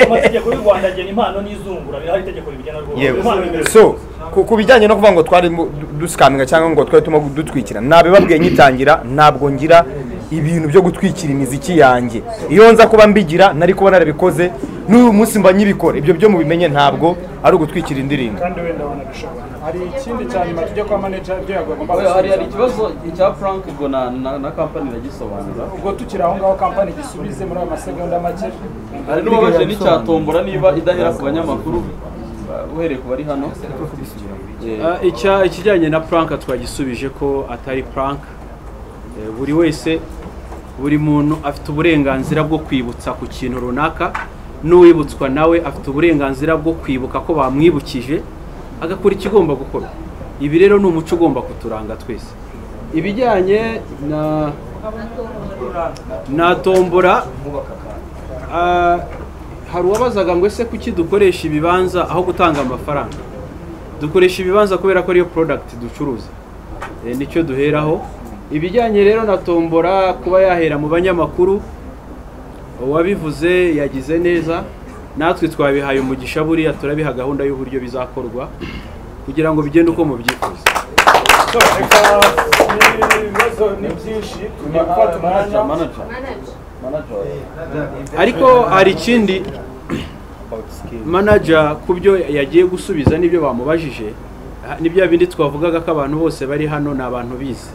amategeko y'u rwanda agena impano n'izungura birahari itegeko rigena rwose yewe impano imbere so ku- ku bijyanye no kuvuga ngo twari mu- du- dusikaminga cyangwa ngo twari turimo dutwikira nabibabwiye nyitangira ntabwo ngira ibintu byo gutwikira imiziki yanjye iyo nza kuba mbigira nari kuba narabikoze n'uyu munsi mba nyibikora ibyo byo mubimenye ntabwo ari ugutwikira indirimbo kandi wenda wanabishobora hari ikindi cyane tujya kwa manager ibyo yagomba Oya, hari hari gusubiza ikibazo cya Frank ubwo na na- na kampani iragisobanura ubwo tukiri aho ngaho kampani gisubize muri ayo masegonda make hari n'uwabaje n'icyatombora niba idahera ku banyamakuru ba- uhereye ku bari hano Eh, Ah, icya- ikijyanye na prank twagisubije ko atari prank Eh, buri wese buri muntu afite uburenganzira bwo kwibutsa ku kintu runaka n'uwibutswa nawe afite uburenganzira bwo kwibuka ko bamwibukije agakora ikigomba gukorwa ibi rero ni umuco ugomba kuturanga twese ibijyanye na na tombora ah, hari uwabazaga ngo ese kuki dukoresha ibibanza aho gutanga amafaranga dukoresha ibibanza kubera ko ariyo product ducuruza Eh, nicyo duheraho ibijyanye rero na tombora kuba yahera mu banyamakuru uwabivuze yagize neza natwe twabihaye umugisha buriya turabiha gahunda y'uburyo bizakorwa kugira ngo bigende uko mubyifuza so reka ibibazo ni byinshi tugiye gufata umwanya manager ariko hari ikindi manager ku byo yagiye gusubiza n'ibyo bamubajije ha- ni bya bindi twavugaga ko abantu bose bari hano ni abantu bize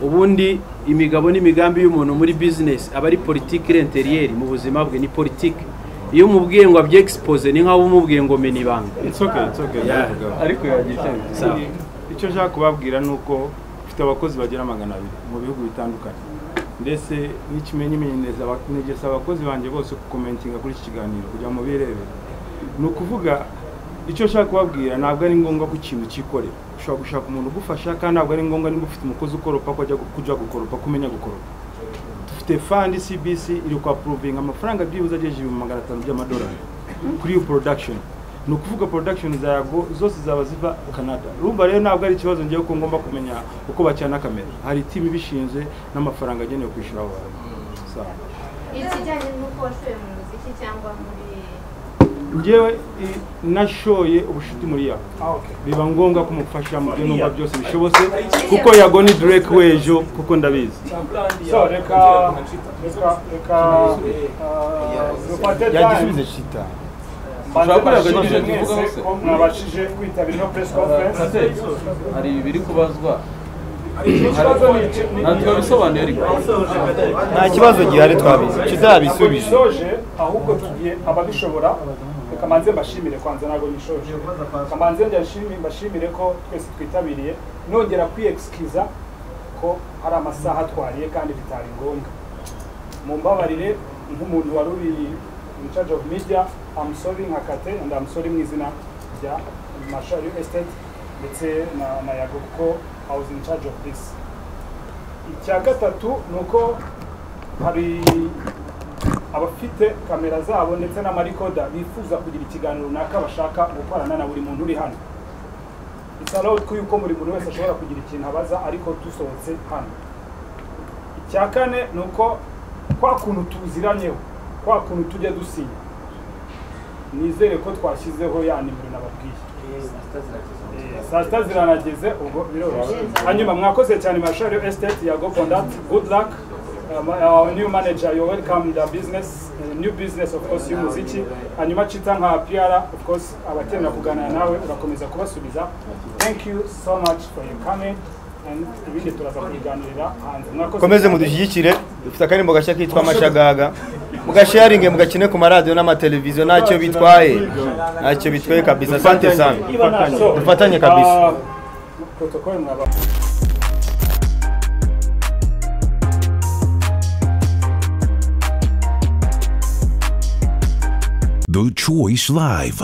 ubundi imigabo n'imigambi y'umuntu muri business aba ari politiki renteriyeri mu buzima bwe ni politiki iyo umubwiye ngo abyexpose ni nk'aho umubwiye ngo mena ibanga It's okay, it's okay, Yeah. ndabivugaho. Sawa. icyo nshaka kubabwira ni uko ufite abakozi bagera magana abiri mu bihugu bitandukanye ndetse n'ikimenyimenyereza aba- negesa abakozi banjye bose kukomentinga kuri iki kiganiro kugira ngo birebere ni ukuvuga icyo nshaka kubabwira ntabwo ari ngombwa ko ikintu cyikorera ushobora gushaka umuntu ugufasha kandi ntabwo ari ngombwa niba ufite umukozi ukoropa ko ajya gu- kujya gukoropa kumenya gukoropa dufite fandi cbc iri kwapuruvinga amafaranga byibuze agejeje ibihumbi magana atanu by'amadolari kuri iyo production ni ukuvuga production za yago zose zaba ziva canada urumva rero ntabwo ari ikibazo ngewe ko ngomba kumenya uko bacana kamera hari timu ibishinzwe n'amafaranga agenewe kwishyura abo bantu Sawa. ikijyanye n'uko washoye mu muziki cyangwa muri ngewe i- nashoye ubushuti muri yago biba ngombwa kumufasha mu byo numva byose bishobotse kuko yago ni drake w'ejo kuko ndabizi so reka reka reka ah, dufate time shita Banze Ushobora bashimire kureba ibyo tuvuga mwese hose. ko mwabashije kwitabira ino press conference Kate, hari biri kubazwa ikibazo ni iki? Ni- ntabwo twabisobanuye ariko nta kibazo gihari twabizi Ntabwo tutabisubije nishoje ahubwo tugiye ababishobora reka manze mbashimire kwanza ntabwo nishoje reka manze ndashimi- mbashimire ko twese twitabiriye nongera kwiyexcusa ko hari amasaha twariye kandi bitari ngombwa mumbabarire nk'umuntu wari uri in charge of media I'm sorry nka Kate and I'm sorry mu izina rya Marshall Real Estate ndetse na, na Yago kuko I was in charge of this icya gatatu ni uko hari abafite kamera zabo ndetse n'amarikoda bifuza kugira ikiganiro runaka bashaka gukorana na buri muntu uri hano isalo ko yuko buri muntu wese ashobora kugira ikintu abaza ariko dusohotse hano icya kane ni uko kwa kuntu tuziranyeho kwa kuntu tujya dusinya nizere ko twashyizeho ya nimero nababwiye Eh, saa sita ziranageze ubwo biroroshye hanyuma mwakoze cyane mashari estate yago fondati good luck Um, our new manager, you welcome the business, uh, new business of course y'umuziki hanyuma cita nka PR of course abakenera kuganira nawe urakomeza kubasubiza thank you so much for your coming and ibindi turaza kubiganirira hanze Mwakoze mukomeze mudushyigikire dufite akarimbo gashya kitwa amashagaga mugasharinge mugakine ku maradiyo n'amateleviziyo ntacyo bitwaye ntacyo bitwaye kabisa asante sana dufatanye kabisa protocol mwaba The Choice Live.